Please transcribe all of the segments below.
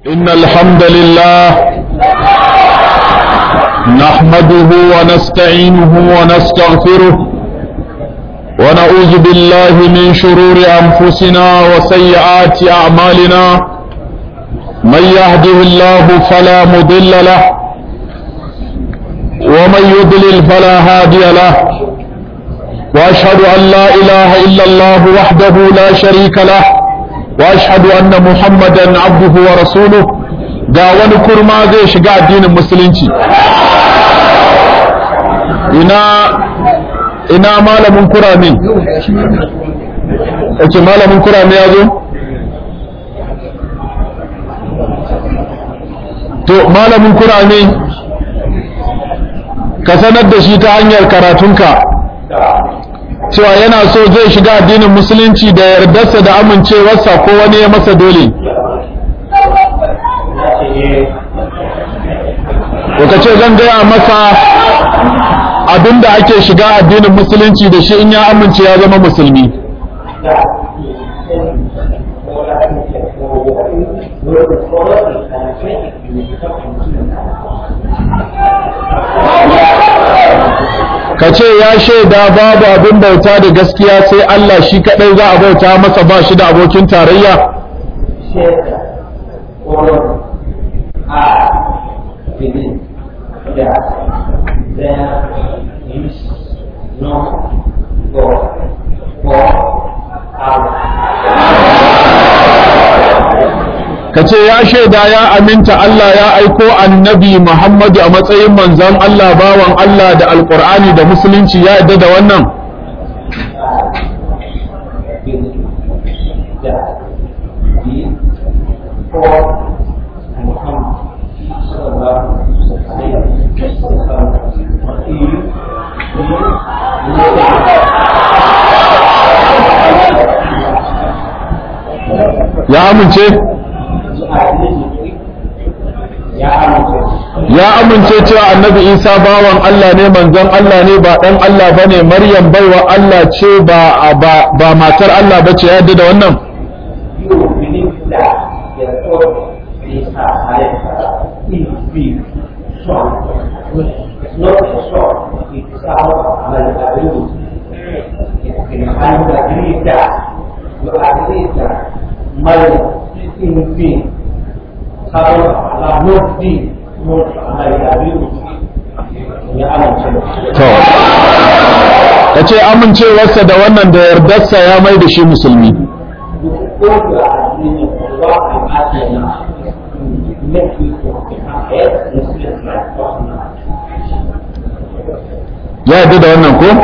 إن الحمد لله نحمده ونستعينه ونستغفره ونعوذ بالله من شرور أنفسنا وسيئات أعمالنا من يهده الله فلا مضل له ومن يضلل فلا هادي له وأشهد أن لا إله إلا الله وحده لا شريك له واشهد anna muhammadan abduhu wa rasuluhu ga wani kurma zai shiga addinin musulunci ina ina malamin kurame yace malamin kurame ya zo to malamin kurame ka sanar da shi ta hanyar karatunka cewa yana so zai shiga addinin musulunci da yardarsa da amincewarsa ko wani ya masa dole ka ce zan gaya masa abinda ake shiga addinin musulunci da shi in ya amince ya zama musulmi ka ce ya shaida babu abin bauta da gaskiya sai Allah shi kadai za a bauta masa ba shi da abokin tarayya ka ce ya shaida ya aminta Allah ya aiko annabi Muhammadu a matsayin manzon Allah bawan Allah da alkur'ani da musulunci ya yadda da wannan ya amince ya amince cewa annabi isa bawan Allah ne manzon Allah ne ba dan Allah bane maryam baiwa Allah ce ba ba matar Allah bace ya da wannan Maryam, kalau Allah mufti To, ka ce amincewarsa da wannan da yardarsa ya mai da shi musulmi. Ya yarda da wannan ko?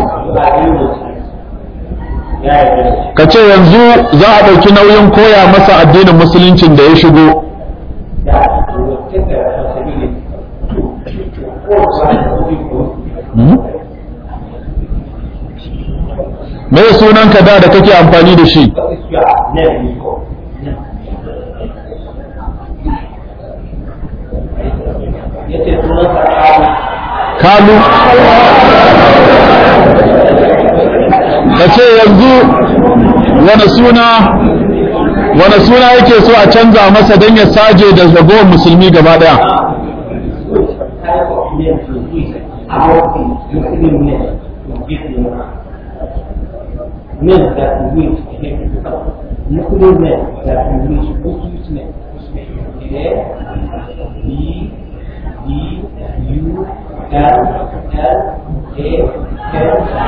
Ka ce yanzu za a ɗauki nauyin koya masa addinin musuluncin da ya shigo. Me sunan ka da da kake amfani da shi? Kalu. Ka ce yanzu wani suna wani suna yake so a canza masa don ya saje da zagowar musulmi gaba daya. men that we wish to become. Nuclear men that we wish to use men. A, B, D, U, L, L, A,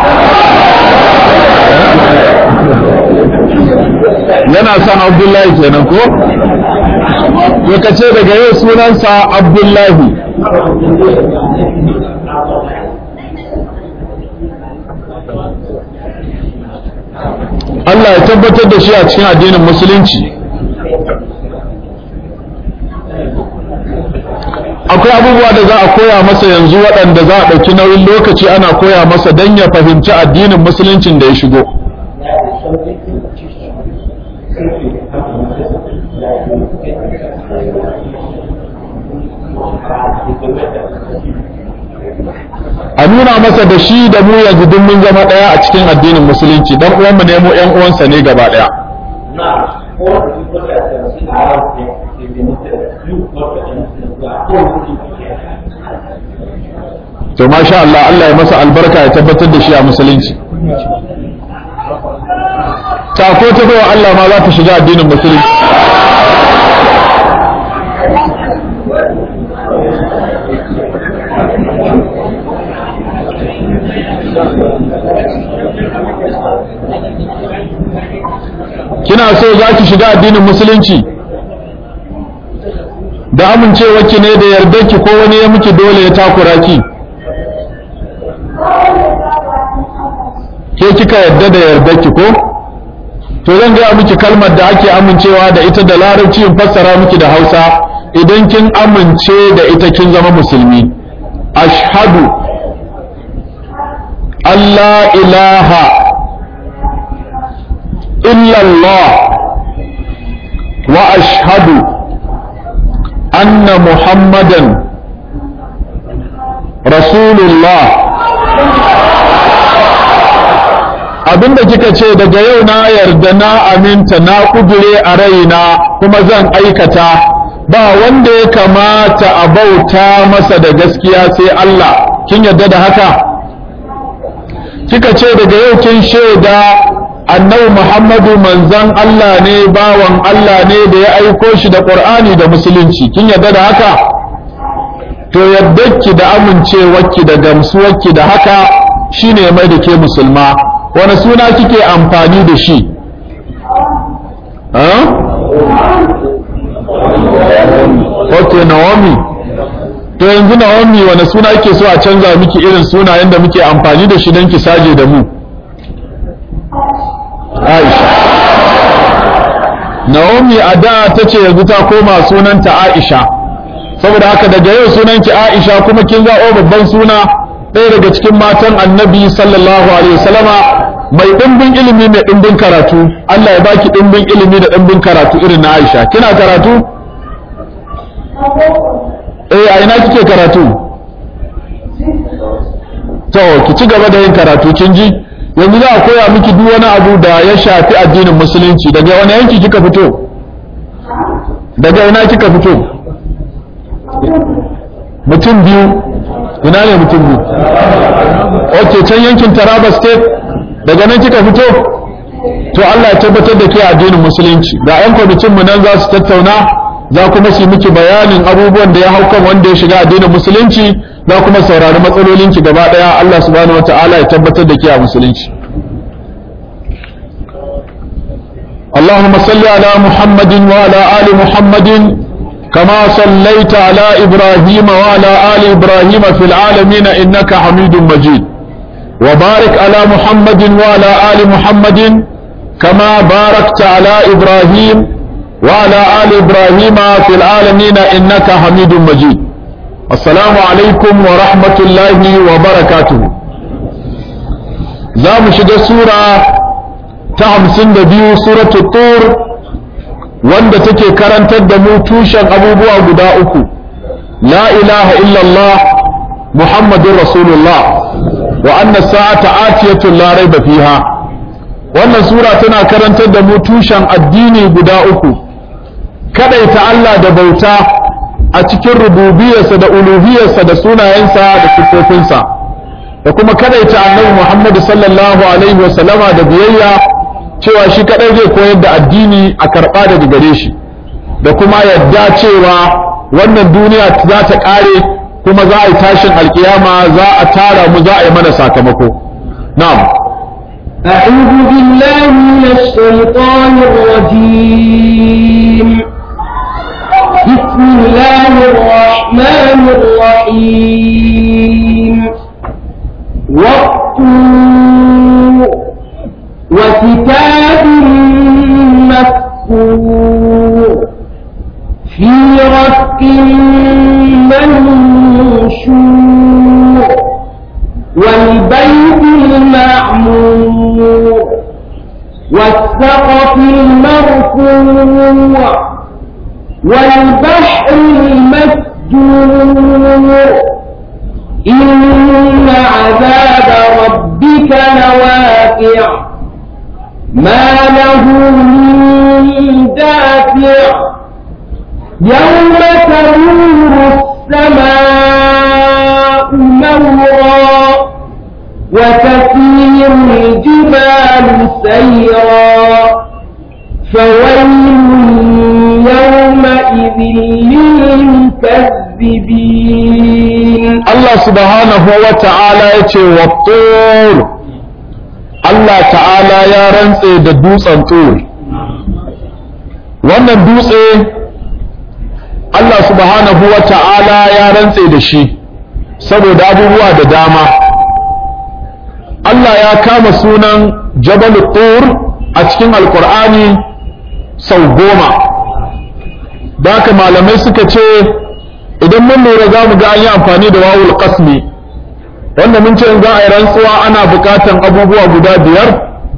Yana son Abdullahi kenan ko? To ka ce daga yau sunansa Abdullahi. Allah ya tabbatar da shi a cikin addinin musulunci akwai abubuwa da za a koya masa yanzu waɗanda za a ɗauki nauyin lokaci ana koya masa don ya fahimci addinin musuluncin da ya shigo a nuna masa da shi da mu yanzu duk mun zama ɗaya a cikin addinin musulunci dan uwanmu ne mu ƴan uwansa ne gaba ɗaya Now, all the people that can see around them, they to masha Allah Allah ya masa albarka ya tabbatar da shi a musulunci ta ko ta bawa Allah ma za ta shiga addinin musulunci kina so za ki shiga addinin musulunci da amincewarki ne da yardarki ko wani ya miki dole ya takura ki ke kika yarda da yardarki ko to zan gaya miki kalmar da ake amincewa da ita da larabci in fassara miki da hausa idan kin amince da ita kin zama musulmi ashhadu Allah ilaha illallah wa ashhadu anna muhammadan rasulullah abinda kika ce daga yau na yarda na aminta na kudure a raina kuma zan aikata ba wanda ya kamata a bauta masa da gaskiya sai Allah kin yarda da haka kika ce daga yau kin shaida annabi Muhammadu manzon Allah ne bawan Allah ne da ya aiko shi da Qur'ani da musulunci kin yarda da haka to yaddarki da amincewarki da gamsuwarki da haka shine mai da ke musulma wani suna kike amfani da shi ok naomi to yanzu naomi wani suna ke so a canza miki irin sunayen da muke amfani da shi don ki saje da mu aisha naomi a da ta ce yanzu ta koma sunanta aisha saboda haka daga yau sunanki aisha kuma kin zaɓo babban suna ɗaya daga cikin matan annabi sallallahu alaihi wasallama mai ɗimbin ilimi mai ɗimbin karatu Allah ya baki ɗimbin ilimi da ɗimbin karatu irin na Aisha kina karatu eh a ina kike karatu to ki ci gaba da yin karatu kin ji yanzu za a koya miki duk wani abu da ya shafi addinin musulunci daga wani yanki kika fito daga ina kika fito mutum biyu ina ne mutum biyu ok can yankin taraba state daga nan kika fito to Allah ya tabbatar da ke addinin musulunci ga yan kwamitin mu nan za su tattauna za kuma su miki bayanin abubuwan da ya hau kan wanda ya shiga addinin musulunci za kuma saurari matsalolin ki gaba daya Allah subhanahu wataala ya tabbatar da ke a musulunci اللهم صل على محمد وعلى آل محمد كما صليت على إبراهيم وعلى آل إبراهيم في العالمين إنك حميد مجيد وبارك على محمد وعلى آل محمد كما باركت على إبراهيم وعلى آل إبراهيم في العالمين إنك حميد مجيد السلام عليكم ورحمة الله وبركاته زام شد سورة تهمسن دبيو سورة الطور wanda take karantar da mu tushen abubuwa guda uku la ilaha illallah muhammadun rasulullah wa anna sa'ata atiyatun la raiba fiha wannan sura tana karantar da mu tushen addini guda uku kadaita Allah da bauta a cikin rububiyarsa da uluhiyarsa da sunayensa da sifofinsa da kuma kadaita annabi Muhammad sallallahu alaihi wa sallama da biyayya cewa shi kadai zai koyar da addini a karba daga gare shi da kuma yadda cewa wannan duniya za ta kare kuma za a yi tashin alkiyama za a tara mu za a yi mana sakamako na'am أعوذ بالله من الشيطان الرجيم بسم الله الرحمن الرحيم والطور وكتاب مسكور في رق منشور والبيت المعمور والسقف المرفوع والبحر المسجور إن عذاب ربك لواقع ما له من دافع يوم تمور السماء مورا وتسير الجبال سيرا فويل يومئذ للمكذبين Allah subhanahu wa ta'ala ya ce wa tur Allah ta'ala ya rantse da dutsen tur wannan dutse Allah subhanahu wa ta'ala ya rantse da shi saboda abubuwa da dama Allah ya kama sunan Jabal Tur a cikin Alƙur'ani sau goma da haka malamai suka ce idan mun lura za mu ga an yi amfani da wawul qasmi wanda mun ce in za a yi rantsuwa ana buƙatan abubuwa guda biyar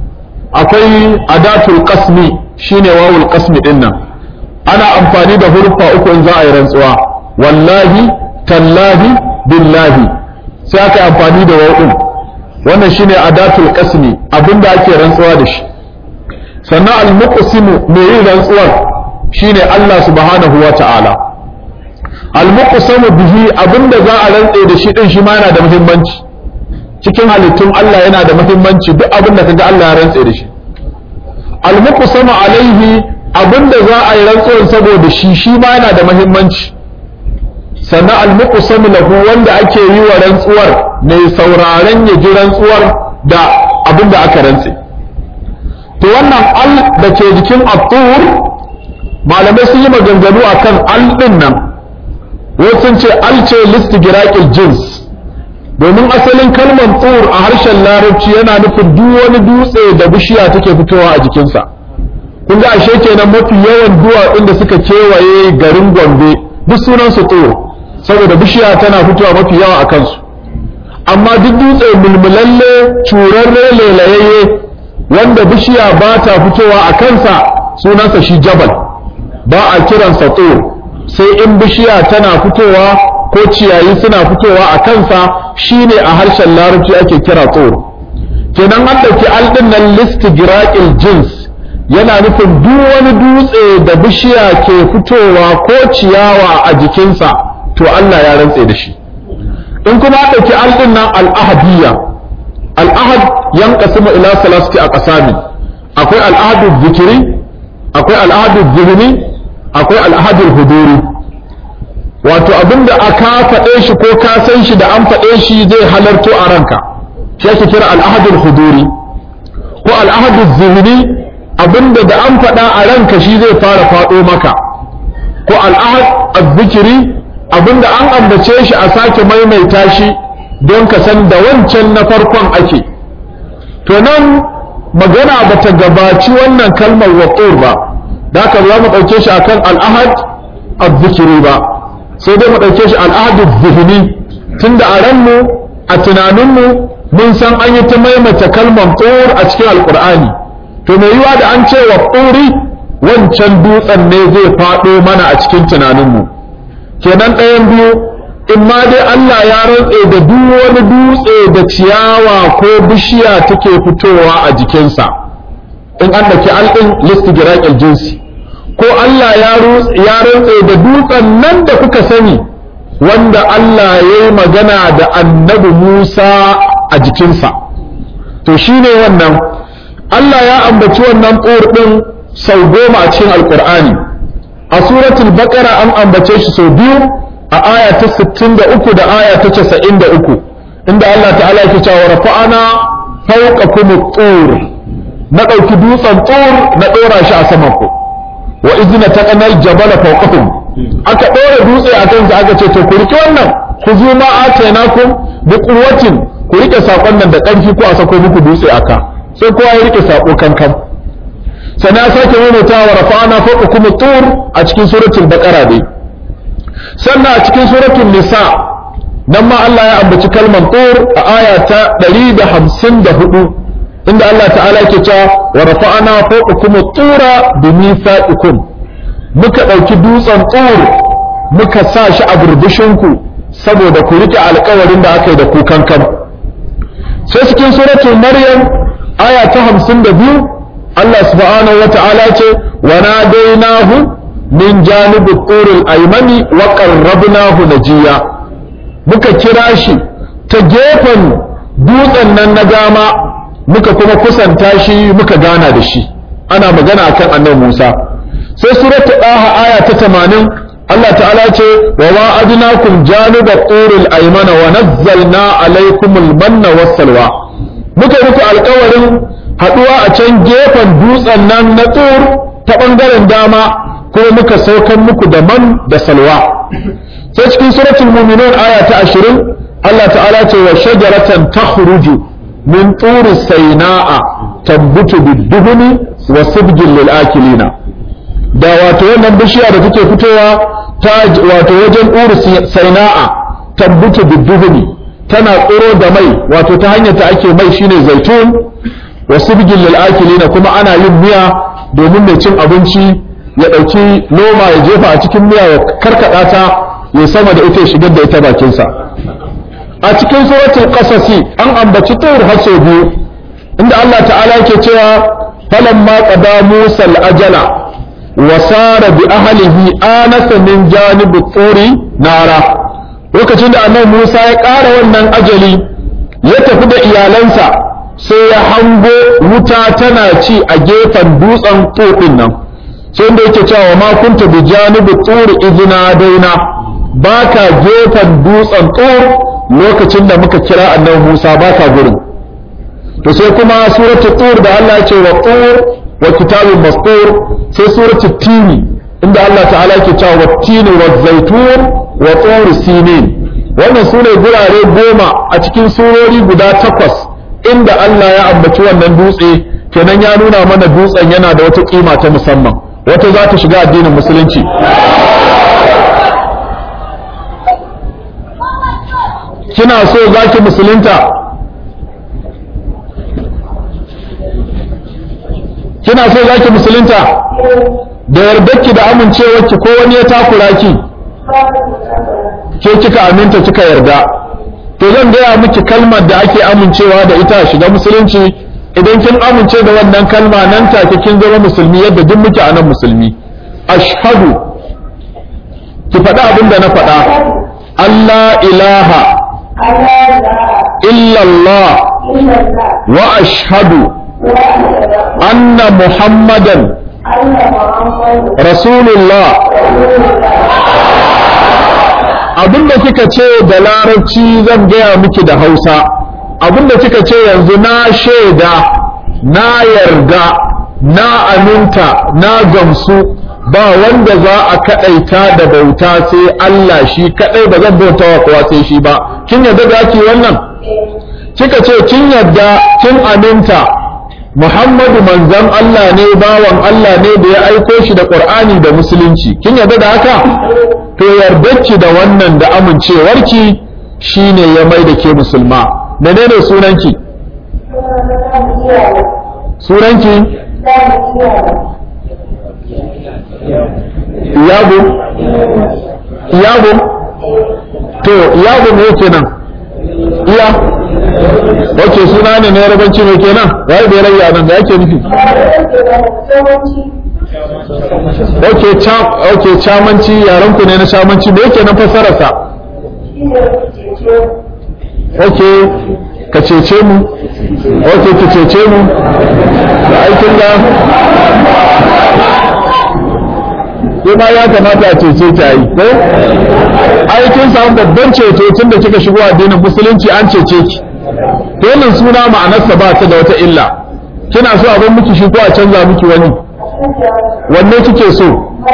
akwai adatul qasmi shine wawul qasmi din nan ana amfani da hurfa uku in za a yi rantsuwa wallahi tallahi billahi sai aka yi amfani da wawun wannan shine adatul qasmi abinda ake rantsuwa da shi sannan al-muqsimu mai yin rantsuwar shine Allah subhanahu wa ta'ala al-muqsamu bihi abinda za a rantse da shi din shi ma yana da muhimmanci cikin halittun Allah yana da muhimmanci duk abinda kaga Allah ya rantse da shi al-muqsamu alaihi abinda za a yi rantsuwar saboda shi shi ma yana da muhimmanci sannan al-muqsamu lahu wanda ake yi wa rantsuwar mai sauraren ya ji rantsuwar da abinda aka rantse to wannan al da ke jikin at-tur malamai sun yi maganganu akan al din nan wasu sun ce al ce listigiraqil jins domin asalin kalmar tur a harshen larabci yana nufin duk wani dutse da bishiya take fitowa a jikinsa kun ga ashe kenan mafi yawan duwatsun da suka kewaye garin gombe duk sunan su tur saboda bishiya tana fitowa mafi yawa a kansu amma duk dutse mulmulalle curarre lelayayye wanda bishiya ba ta fitowa a kansa sunansa shi jabal ba a kiransa tur sai in bishiya tana fitowa ko ciyayi suna fitowa a kansa shine a harshen larabci ake kira tur kenan an ɗauki aldin nan listigiraqil jins yana nufin duk wani dutse da bishiya ke fitowa ko ciyawa a jikinsa to Allah ya rantse da shi in kuma ɗauki aldin nan al'ahadiyya al'ahad yan kasimu ila salasti a ƙasami akwai al'ahadu zikiri akwai al'ahadu zihni akwai al'ahadu huduri wato abinda aka faɗe shi ko ka san shi da an faɗe shi zai halarto a ranka shi ake kira al'ahadul huduri ko al'ahadul zihni abinda da an faɗa a ranka shi zai fara faɗo maka ko al'ahad azzikiri abinda an ambace shi a sake maimaita shi don ka san da wancan na farkon ake to nan magana ba ta gabaci wannan kalmar waƙur ba da haka za mu ɗauke shi akan al'ahad azzikiri ba sai dai mu ɗauke shi al'ahad zihni tunda a ranmu a tunaninmu mun san an yi ta maimaita kalmar tsor a cikin alƙur'ani to mai yiwa da an ce wa tsori wancan dutsen ne zai faɗo mana a cikin tunaninmu kenan ɗayan biyu in ma dai Allah ya rantse da duk wani dutse da ciyawa ko bishiya take fitowa a jikinsa in an daki alɗin listigiraƙil jinsi ko Allah ya rantse da dutsen nan da kuka sani wanda Allah ya yi magana da annabi Musa a jikinsa to shine wannan Allah ya ambaci wannan tsor ɗin sau goma a cikin alƙur'ani a suratul baqara an ambace shi sau biyu a aya ta 63 da aya ta 93 inda Allah ta'ala yake cewa rafa'ana fawqakum at-tur na dauki dutsen tur na dora shi a saman ku wa izna taqanal jabala fawqakum aka dora dutse a kansa aka ce to ku rike wannan ku zo ma atainakum bi quwwatin ku rike sakon nan da karfi ko a sako muku dutse aka sai kowa ya rike sako kankan sana sake maimaitawa rafa'ana fawqakum at-tur a cikin suratul baqara dai sannan a cikin suratul nisa nan ma Allah ya ambaci kalmar tur a aya ta 154 inda Allah ta'ala yake cewa wa rafa'ana fawqakum at-tura bi mithaqikum muka dauki dutsen tur muka sa shi a burbushin ku saboda ku rike alƙawarin da aka yi da ku kankan sai cikin suratul maryam aya ta 52 Allah subhanahu wa ta'ala ce wa nadainahu min janibi turul aymani wa qarrabnahu najiya muka kira shi ta gefen dutsen nan na dama muka kuma kusanta shi muka gana da shi ana magana akan annabi Musa sai suratul daha aya ta 80 Allah ta'ala ce wa wa'adnakum janiba turul aymana wa nazzalna alaykumul manna was salwa muka muku alƙawarin haduwa a can gefen dutsen nan na tur ta bangaren dama kuma muka saukan muku da man da salwa sai cikin suratul mu'minun aya ta 20 Allah ta'ala ce wa shajaratan takhruju min turi saina'a tabbutu bid-duhni wa sibgin lil akilina da wato wannan bishiya da take fitowa ta wato wajen turi saina'a tabbutu bid-duhni tana tsoro da mai wato ta hanyar ta ake mai shine zaitun wa sibgin lil akilina kuma ana yin miya domin mai cin abinci ya ɗauki noma ya jefa a cikin miya ya karkaɗa ta ya sama da ita ya shigar da ita bakinsa a cikin suratul qasasi an ambaci tur har sau biyu inda Allah ta'ala yake cewa falamma qada Musa al-ajala wa sara bi ahlihi anasa min janibi turi nara lokacin da annabi Musa ya ƙara wannan ajali ya tafi da iyalansa sai ya hango wuta tana ci a gefen dutsen tur nan sai da yake cewa ma kunta bi janibi tur idna daina baka gefen dutsen tur lokacin da muka kira annabi Musa baka gurin to sai kuma suratul tur da Allah ya ce wa tur wa kitabin mastur sai suratul tini inda Allah ta'ala yake cewa wa tini wa zaitun wa tur sinin wannan sune gurare goma a cikin surori guda takwas inda Allah ya ambaci wannan dutse kenan ya nuna mana dutsen yana da wata kima ta musamman wata za ta shiga addinin musulunci kina so za ki musulunta kina so za ki musulunta da yardarki da amincewarki ko wani ya takura ki ke kika aminta kika yarda to zan gaya miki kalmar da ake amincewa da ita shiga musulunci idan kin amince da wannan kalma nan take kin zama musulmi yadda duk muke a nan musulmi ashhadu ki faɗa abin da na faɗa Allah ilaha إلا الله وأشهد أن محمدا رسول الله abinda kika ce da larabci zan gaya miki da hausa abinda kika ce yanzu na shaida na yarda na aminta na gamsu ba wanda za a kadaita da bauta sai Allah shi kadai ba zan bauta wa kowa sai shi ba kin yarda da ake wannan kika ce kin yarda kin aminta Muhammadu manzon Allah ne bawan Allah ne da ya aiko shi da Qur'ani da musulunci kin yarda da haka to yardarki da wannan da amincewarki shine ya mai da ke musulma menene sunanki sunanki Iyabo? Iyabo? To, Iyabo me kenan? Iya? Wace suna ne na yarabanci mai kenan? Wai bai rayya nan da yake nufi? Ok, ok, camanci yaranku ne na camanci me yake nan fassararsa? Ok, ka cece mu? Ok, ki cece mu? Da aikin da ko ma ya kamata a cece ta yi ko ai kin samu babban ceto tun da kika shigo addinin musulunci an cece ki to wannan suna ma'anarsa ba ta da wata illa kina so abin miki shi ko a canza miki wani wanne kike so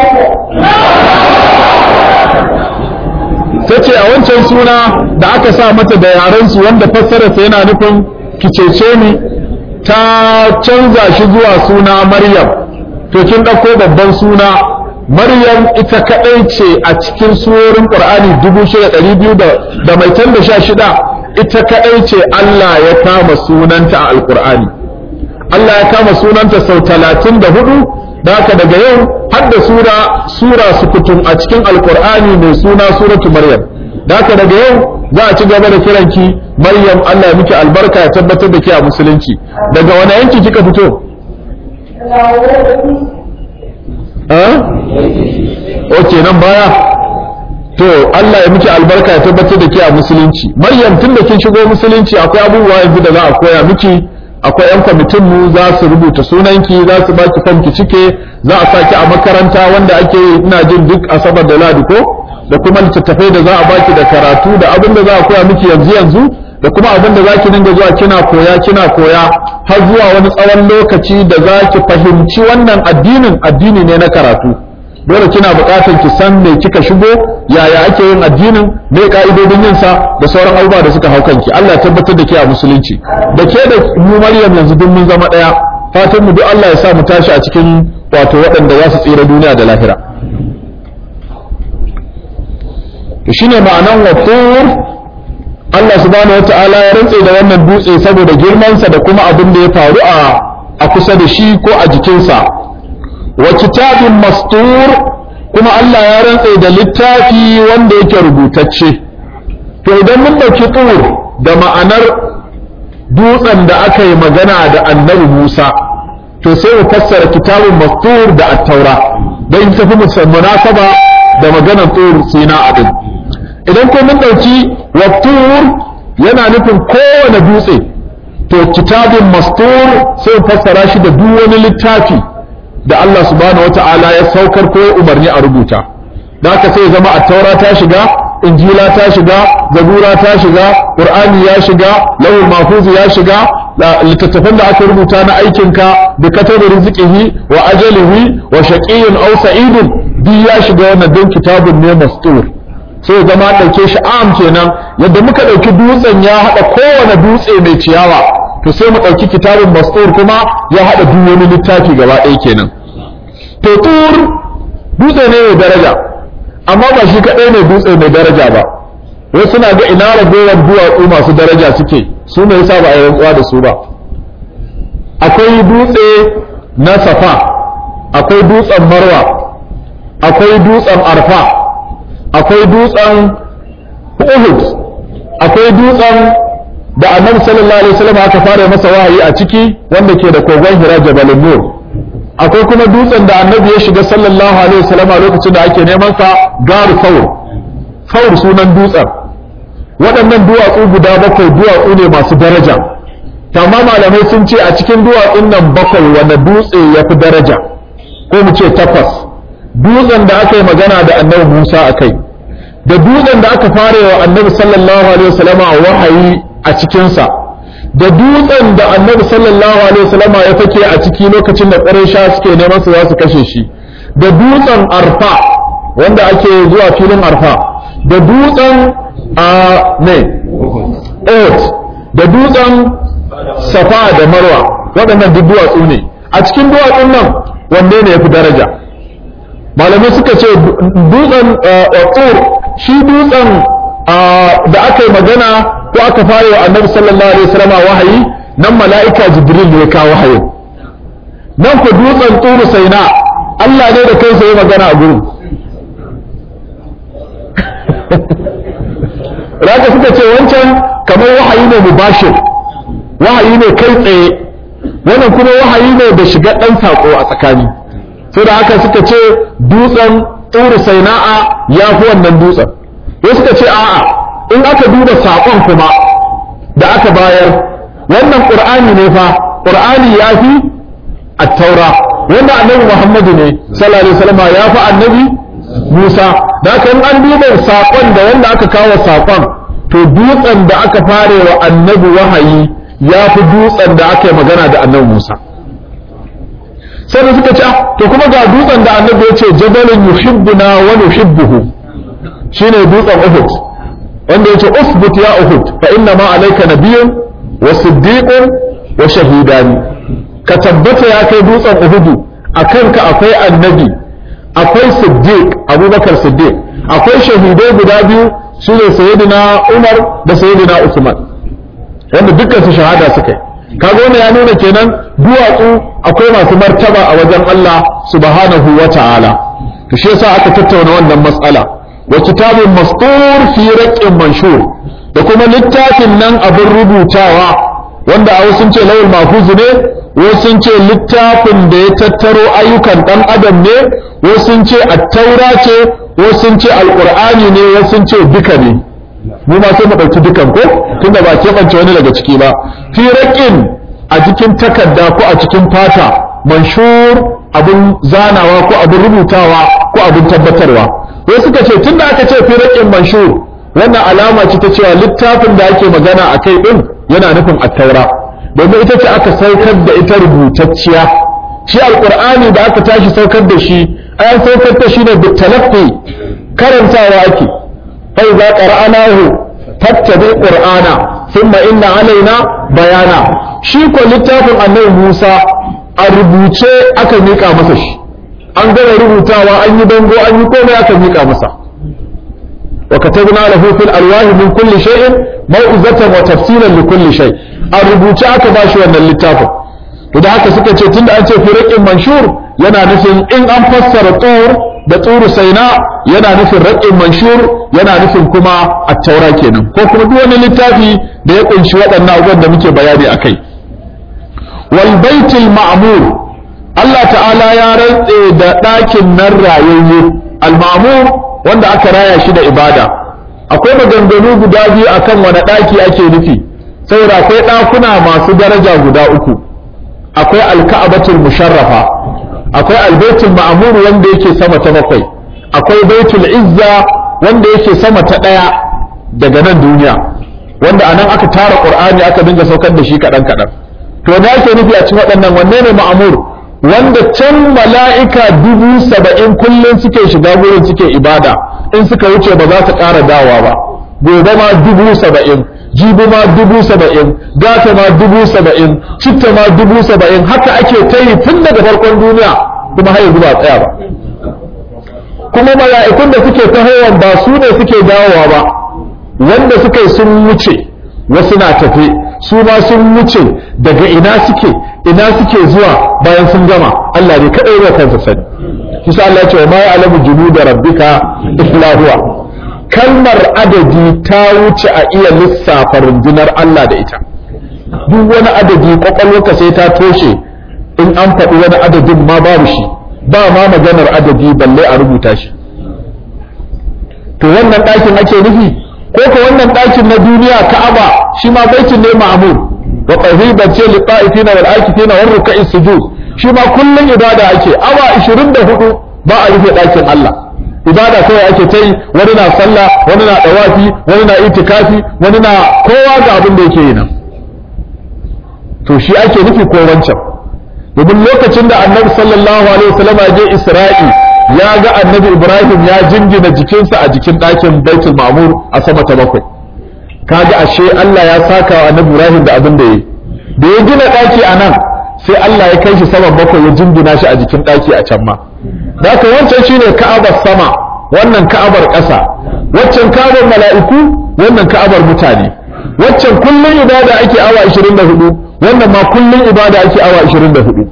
ta ce a wancan suna da aka sa mata da yaren su wanda fassararsa yana nufin ki cece ni ta canza shi zuwa suna maryam to kin ɗauko babban suna Maryam ita kaɗai ce a cikin surorin Qur'ani dubu shida ɗari biyu da mai can da sha shida ita kaɗai ce Allah ya kama sunanta a Alƙur'ani. Allah ya kama sunanta sau talatin da hudu da haka daga yau har da sura sura sukutun a cikin Alƙur'ani mai suna suratu Maryam. Da haka daga yau za a ci gaba da kiranki Maryam Allah ya miki albarka ya tabbatar da ke a musulunci. Daga wani yanki kika fito? eh okay nan baya to Allah ya miki albarka ya tabbatar da ke a musulunci Maryam tun da kin shigo musulunci akwai abubuwa yanzu da za a koya miki akwai yan kwamitin mu za su rubuta sunanki za su baki fam ki cike za a saki a makaranta wanda ake yi ina jin duk asabar da ladi ko da kuma littattafai da za a baki da karatu da abin da za a koya miki yanzu yanzu da kuma abin da za ki dinga zuwa kina koya kina koya har zuwa wani tsawon lokaci da za ki fahimci wannan addinin addini ne na karatu dole kina buƙatar ki san me kika shigo yaya ake yin addinin me ka'idodin yin sa da sauran abubuwa da suka hau kanki Allah ya tabbatar da ke a musulunci da ke da mu Maryam yanzu duk mun zama daya fatan mu duk Allah ya sa mu tashi a cikin wato waɗanda za su tsira duniya da lahira to shine ma'anan watur Allah subhanahu wata'ala ya rantse da wannan dutse saboda girmansa da kuma abin da ya faru a a kusa da shi ko a jikinsa wa kitabin mastur kuma Allah ya rantse da littafi wanda yake rubutacce to idan mun dauki tur da ma'anar dutsen da aka yi magana da annabi Musa to sai mu fassara kitabun mastur da at-taura dan tafi munasaba da maganar tur sina adin idan ko mun dauki wa tur yana nufin kowane dutse to kitabun mastur sai mu fassara shi da duk wani littafi da Allah subhanahu wata'ala ya saukar ko umarni a rubuta da haka sai zama a taura ta shiga injila ta shiga zabura ta shiga qur'ani ya shiga lawul mahfuz ya shiga littattafan da aka rubuta na aikinka da katabar rizqihi wa ajalihi wa shaqiyyun aw sa'idun duk ya shiga wannan don kitabun ne mastur sai zama ɗauke shi am kenan yadda muka ɗauki dutsen ya haɗa kowane dutse mai ciyawa to sai mu ɗauki kitabun mastur kuma ya haɗa duk wani littafi gaba ɗaya kenan to tur dutse ne mai daraja amma ba shi kaɗai ne dutse mai daraja ba wasu suna ga ina ragowar duwatsu masu daraja suke su ne yasa ba a yi rantsuwa da su ba akwai dutse na safa akwai dutsen marwa akwai dutsen arfa akwai dutsen uhud akwai dutsen da annabi sallallahu alaihi wasallam aka fara masa wahayi a ciki wanda ke da kogon hira jabalun nur akwai kuma dutsen da annabi ya shiga sallallahu alaihi wasallam a lokacin da ake neman sa garu faur faur sunan dutsen waɗannan duwatsu guda bakwai duwatsu ne masu daraja tamma malamai sun ce a cikin duwatsun nan bakwai wanda dutse ya fi daraja ko mu ce takwas dutsen da aka yi magana da annabi Musa a kai da dutsen da aka fara wa annabi sallallahu alaihi wasallam a wahayi a cikinsa da dutsen da annabi sallallahu alaihi wasallam ya fake a ciki lokacin da ƙuraysha suke neman su za su kashe shi da dutsen arfa wanda ake zuwa filin arfa da dutsen a ne da dutsen safa da marwa waɗannan duk duwatsu ne a cikin duwatsun nan wanne ne ya fi daraja malamai suka ce dutsen tsur shi dutsen da aka yi magana ko aka fara wa annabi sallallahu alaihi wasallam wahayi nan mala'ika jibril ne ya kawo wahayin nan ku dutsen tsuru saina Allah ne da kansa ya magana a gurin Raka suka ce wancan kamar wahayi ne mubashir wahayi ne kai tsaye wannan kuma wahayi ne da shiga ɗan saƙo a tsakani sai da haka suka ce dutsen tsuru saina'a ya fi wannan dutsen wasu suka ce a'a in aka duba saƙon kuma da aka bayar wannan ƙur'ani ne fa ƙur'ani ya fi attaura wanda annabi muhammadu ne sallallahu alaihi wasallam ya fi annabi musa da haka in an duba saƙon da wanda aka kawo saƙon to dutsen da aka fare wa annabi wahayi ya fi dutsen da aka yi magana da annabi musa sai da suka ce to kuma ga dutsen da annabi ya ce jabalun yuhibbuna wa nuhibbuhu shine dutsen Uhud wanda yace usbut ya Uhud fa inna ma alayka nabiyyun wa siddiqun wa shahidani ka tabbata ya kai dutsen Uhud akan ka akwai annabi akwai siddiq Abubakar Siddiq akwai shahidai guda biyu sune sayyidina Umar da sayyidina Usman wanda dukkan su shahada suka yi kaga wannan ya nuna kenan duwatsu akwai masu martaba a wajen Allah subhanahu wa ta'ala to shi yasa aka tattauna wannan matsala wa kitabun mastur fi raqqin manshur da kuma littafin nan abin rubutawa wanda a sun ce lawul mahfuz ne wasu sun ce littafin da ya tattaro ayyukan ɗan adam ne wasu sun ce attaura ce wasu sun ce alƙur'ani ne wasu sun ce duka ne mu ma sai mu ɗauki dukan ko tunda ba keɓance wani daga ciki ba fi raƙin a cikin takarda ko a cikin fata manshur abin zanawa ko abin rubutawa ko abin tabbatarwa wai suka ce tunda aka ce fi raƙin manshur wannan alama ce ta cewa littafin da ake magana a kai ɗin yana nufin attaura domin ita ce aka saukar da ita rubutacciya shi alƙur'ani da aka tashi saukar da shi an saukar da shi ne bitalaffi karantawa ake فإذا قرأناه فاتبع قرآنا ثم إن علينا بيانا شيكو littafin annabi Musa a rubuce aka mika masa shi an gama rubutawa an yi bango an yi komai aka mika masa wa katabna lahu fil alwahi min kulli shay'in mau'izatan wa tafsilan li kulli shay a rubuce aka bashi wannan littafin to da haka suka ce tunda an ce firaqin manshur yana nufin in an fassara tur da turu saina yana nufin raƙin manshur yana nufin kuma attaura kenan ko kuma duk wani littafi da ya kunshi waɗannan abubuwan da muke bayani a kai wal baitul ma'mur Allah ta'ala ya rantse da ɗakin nan rayayye al ma'mur wanda aka raya shi da ibada akwai maganganu guda biyu akan wani ɗaki ake nufi saboda akwai ɗakuna masu daraja guda uku akwai alka'abatul musharrafa akwai albaitul ma'mur wanda yake sama ta bakwai akwai baitul izza wanda yake sama ta daya daga nan duniya wanda anan aka tara qur'ani aka dinga saukar da shi kadan kadan to da yake nufi a cikin waɗannan wanne ne ma'mur wanda can mala'ika dubu saba'in kullum suke shiga gurin suke ibada in suka wuce ba za su ƙara dawa ba gobe ma dubu saba'in jibi ma dubu saba'in gata ma dubu saba'in citta ma dubu saba'in haka ake ta yi tun daga farkon duniya kuma har yanzu ba tsaya ba kuma mala'ikun da suke tahowan ba su ne suke dawowa ba wanda suka yi sun wuce wasu na tafe su ma sun wuce daga ina suke ina suke zuwa bayan sun gama Allah ne kadai ya kansa sani kisa Allah ya ce wa ma ya'lamu junuda rabbika illa huwa kalmar adadi ta wuce a iya lissafa rundunar Allah da ita duk wani adadi kwakwalwarka sai ta toshe in an faɗi wani adadin ma babu shi ba ma maganar adadi balle a rubuta shi to wannan ɗakin ake nufi ko ko wannan ɗakin na duniya ka'aba shi ma baitin ne ma'mur wa qahiban ce li qa'ifina wal akifina war ruk'i sujud shi ma kullun ibada ake awa 24 ba a rufe ɗakin Allah ibada kawai ake ta yi wani na sallah wani na dawafi wani na itikafi wani na kowa ga abin da yake yi nan to shi ake nufi ko wancan domin lokacin da annabi sallallahu alaihi wasallam ya je isra'i ya ga annabi ibrahim ya jingina jikinsa a jikin ɗakin baitul ma'mur a sama ta bakwai kaga ashe Allah ya saka wa annabi ibrahim da abin da yi da ya gina ɗaki a nan sai Allah ya kai shi saman bakwai ya jingina shi a jikin ɗaki a can ma da haka wancan shine ka'abar sama wannan ka'abar ƙasa waccan ka'abar mala'iku wannan ka'abar mutane waccan kullun ibada ake awa 24 wannan ma kullun ibada ake awa 24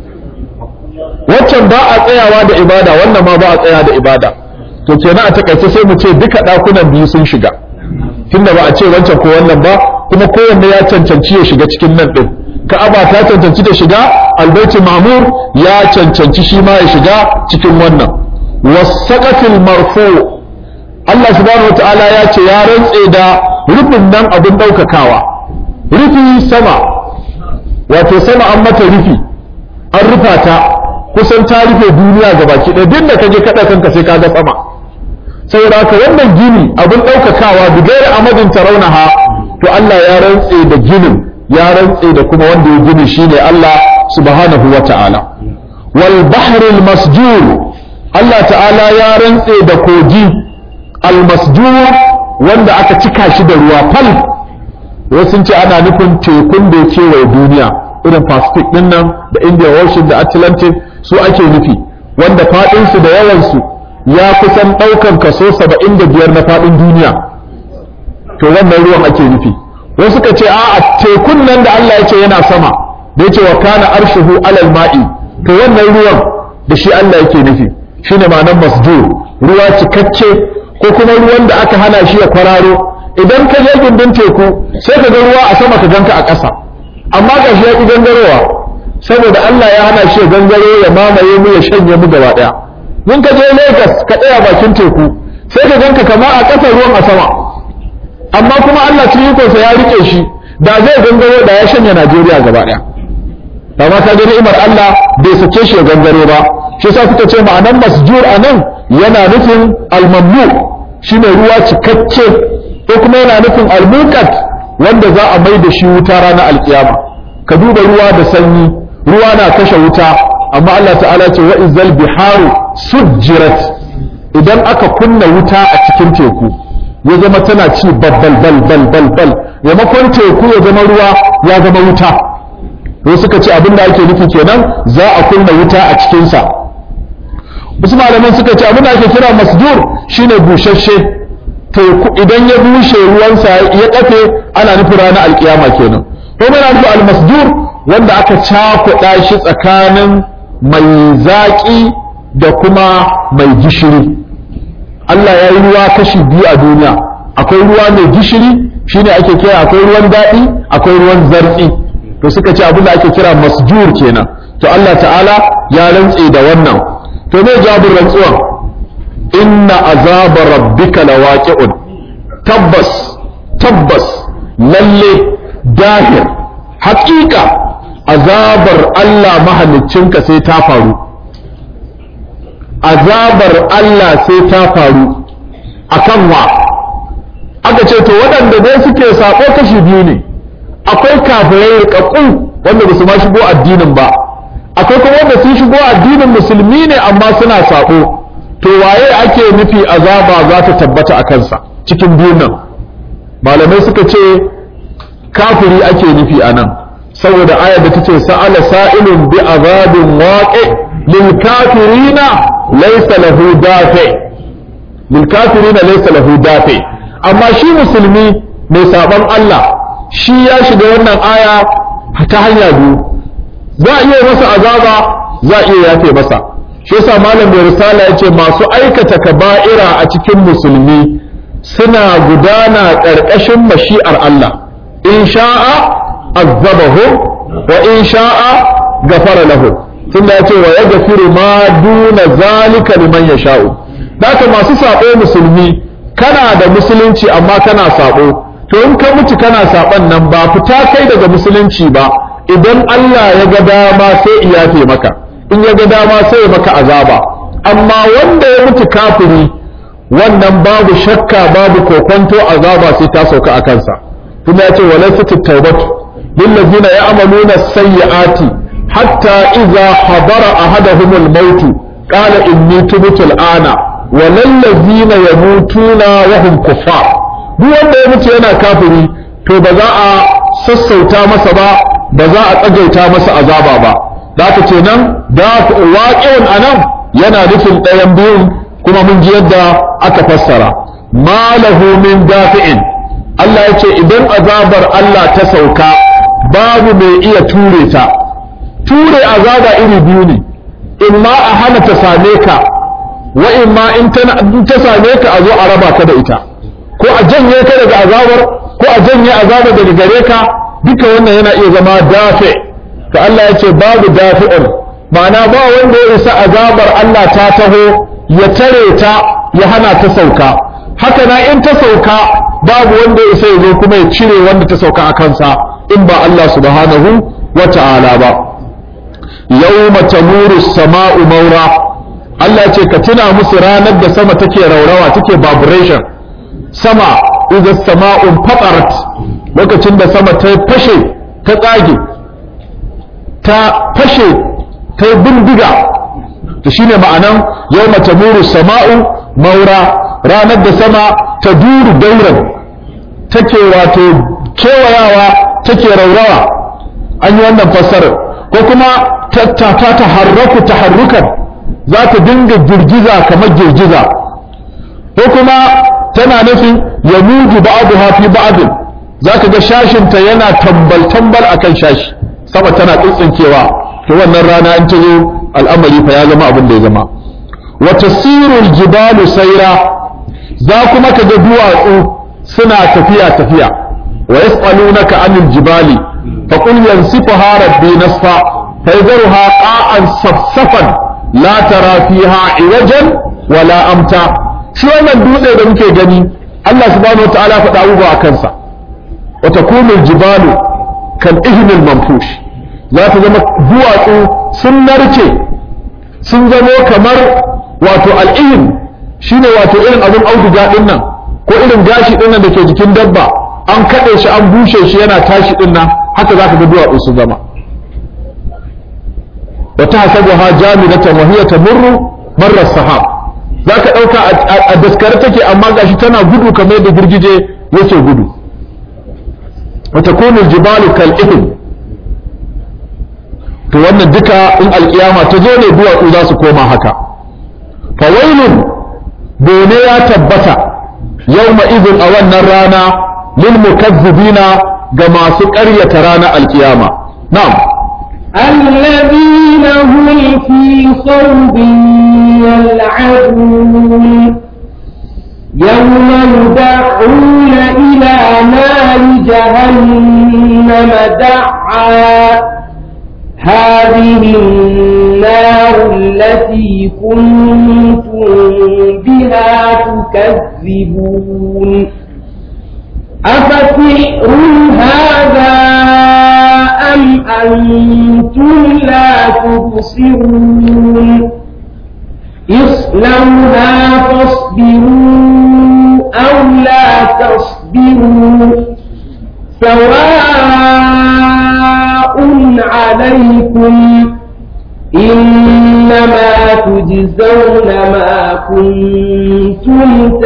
waccan ba a tsayawa da ibada wannan ma ba a tsaya da ibada to kenan a takaice sai mu ce duka ɗakunan biyu sun shiga tunda ba a ce wancan ko wannan ba kuma kowanne ya cancanci ya shiga cikin nan ɗin ka'aba ta cancanci da shiga albaiti mamur ya cancanci shi ma ya shiga cikin wannan wasaqatil marfu Allah subhanahu wataala ya ce ya rantse da rufin nan abin daukakawa rufi sama wato sama an mata rufi an rufa ta kusan ta rufe duniya gabaki ɗaya duk da kaje kada kanka sai ka ga sama saboda haka wannan gini abin daukakawa bigayar amadin tarawnaha to Allah ya rantse da ginin ya rantse da kuma wanda ya gini shine Allah subhanahu wa ta'ala wal bahril masjur Allah ta'ala ya rantse da kogi al masjur wanda aka cika shi da ruwa fal wasu sun ce ana nufin tekun da ya kewaye duniya irin pacific din nan da indian ocean da atlantic su ake nufi wanda faɗinsu da yawansu ya kusan ɗaukan kaso saba'in da biyar na faɗin duniya to wannan ruwan ake nufi wasu ka ce a tekun nan da Allah ya ce yana sama da yace wa kana arshuhu alal ma'i to wannan ruwan da shi Allah yake nufi shine ma'anar masjur ruwa cikakke ko kuma ruwan da aka hana shi ya kwararo idan ka je gindin teku sai ka ga ruwa a sama ka ganka a ƙasa amma ga shi ya ki gangarowa saboda Allah ya hana shi gangaro ya mamaye mu ya shanye mu gaba daya mun ka je Lagos ka tsaya bakin teku sai ka ganka kama a ƙasar ruwan a sama amma kuma Allah cikin ikonsa ya rike shi da zai gangaro da ya shanye Najeriya gaba daya amma ka ga ni'imar Allah bai sace shi ya gangaro ba shi yasa suka ce ma'anan masjur anan yana nufin al-mamnu shine ruwa cikakke ko kuma yana nufin al-muqat wanda za a mai da shi wuta ranar alkiyama ka duba ruwa da sanyi ruwa na kashe wuta amma Allah ta'ala ce wa izal biharu sujjirat idan aka kunna wuta a cikin teku ya zama tana ci babbal bal bal bal bal maimakon teku ya zama ruwa ya zama wuta to suka ce abin da ake nufi kenan za a kunna wuta a cikinsa wasu malaman suka ce abin da ake kira masdur shine bushashe teku idan ya bushe ruwansa ya kafe ana nufin ranar alkiyama kenan ko mana nufin almasdur wanda aka cakuɗa shi tsakanin mai zaƙi da kuma mai gishiri Allah ya yi ruwa kashi biyu a duniya akwai ruwa mai gishiri shine ake kira akwai ruwan daɗi akwai ruwan zartsi to suka ce abin da ake kira masjur kenan to Allah ta'ala ya rantse da wannan to me jawabin rantsuwan inna azaba rabbika lawaqi'un tabbas tabbas lalle dahir haƙiƙa azabar Allah mahaliccinka sai ta faru azabar Allah sai ta faru akan wa aka ce to waɗanda dai suke saƙo kashi biyu ne akwai kafirai riƙaƙƙu wanda ba su ma shigo addinin ba akwai kuma wanda sun shigo addinin musulmi ne amma suna saƙo to waye ake nufi azaba za ta tabbata a kansa cikin biyun nan malamai suka ce kafiri ake nufi a nan saboda ayar da tace sa'ala sa'ilun bi azabin waqi lil kafirina laysa lahu dafi lil kafirina laysa lahu dafi amma shi musulmi mai saban Allah shi ya shiga wannan aya ta hanya biyu za a iya masa azaba za a iya yafe masa shi yasa malam mai risala yace masu aikata kaba'ira a cikin musulmi suna gudana ƙarƙashin mashi'ar Allah in sha'a azabahum wa in sha'a gafara lahum tunda yace wa yaghfiru ma duna zalika liman yasha'u haka masu sabo musulmi kana da musulunci amma kana sabo to in ka mutu kana saban nan ba fita kai daga musulunci ba idan Allah ya ga dama sai iyafe maka in ya ga dama sai ya maka azaba amma wanda ya mutu kafiri wannan babu shakka babu kokonto azaba sai ta sauka a kansa kuma ya ce walaysat at-taubatu lillazina ya'maluna as-sayyi'ati hatta idza hadara ahaduhum al-maut qala inni tubtu al-ana walallazina yamutuna wa hum kuffar duk wanda ya mutu yana kafiri to ba za a sassauta masa ba ba za a tsagaita masa azaba ba da aka ce nan da waƙi'un a nan yana nufin ɗayan biyun kuma mun ji yadda aka fassara ma lahu min dafi'in Allah ya ce idan azabar Allah ta sauka babu mai iya ture ta ture azaba iri biyu ne in ma a hana ta same ka wa in ma in ta same ka a zo a raba ka da ita ko a janye ka daga azabar ko a janye azabar daga gare ka duka wannan yana iya zama dafi to Allah ya ce babu dafi'un ma'ana ba wanda ya isa azabar Allah ta taho ya tare ta ya hana ta sauka haka na in ta sauka babu wanda ya isa ya zo kuma ya cire wanda ta sauka a kansa in ba Allah subhanahu wa ta'ala ba yawma tamuru sama'u maura Allah ce ka tuna musu ranar da sama take raurawa take vibration sama idan sama'un fatarat lokacin da sama ta fashe ta tsage ta fashe ta bindiga to shine ma'anan yawma tamuru sama'u maura ranar da sama ta duru dauran take wato kewayawa take raurawa an yi wannan fassarar ko kuma ta ta harraku taharrukan za ta dinga girgiza kamar girgiza ko kuma tana nufin ya muju ba'adu hafi ba'adun za ka ga shashinta yana tambal-tambal a kan shashi sama tana tsintsinkewa to wannan rana in ta zo al'amari fa ya zama abin da ya zama wata sirul jibalu saira za kuma ka ga duwatsu suna tafiya tafiya wa yas'alunaka anil jibali fa qul yansifuha rabbi nasfa فيذرها قاعا صفصفا لا ترى فيها عوجا ولا أمتا شو أنا الدولة ده ممكن جني الله سبحانه وتعالى فتعوض أكنسا وتكون الجبال كالإهن المنفوش لا تزم بواتو سنرتي سنزمو كمر واتو الإهن shine wato irin abin auduga din nan ko irin gashi din nan da ke jikin dabba an kaɗe shi an bushe shi yana tashi din nan haka za ka ga duwatsu su zama wa tahsabuha jamidatan wa hiya tamurru marra sahab zaka dauka a daskare take amma gashi tana gudu kamar da girgije yake gudu wa takunu aljibalu kal ibn to wannan duka in alkiyama ta zo ne duwatsu za su koma haka fawailun bone ya tabbata yawma idin a wannan rana lil mukazzibina ga masu ƙaryata ranar alkiyama na'am الذين هم في صوب يلعبون يوم يدعون إلى نار جهنم دعا هذه النار التي كنتم بها تكذبون أفسحر هذا أم أنتم لا تبصرون اصلوها فاصبروا أو لا تصبروا سواء عليكم إنما تجزون ما كنتم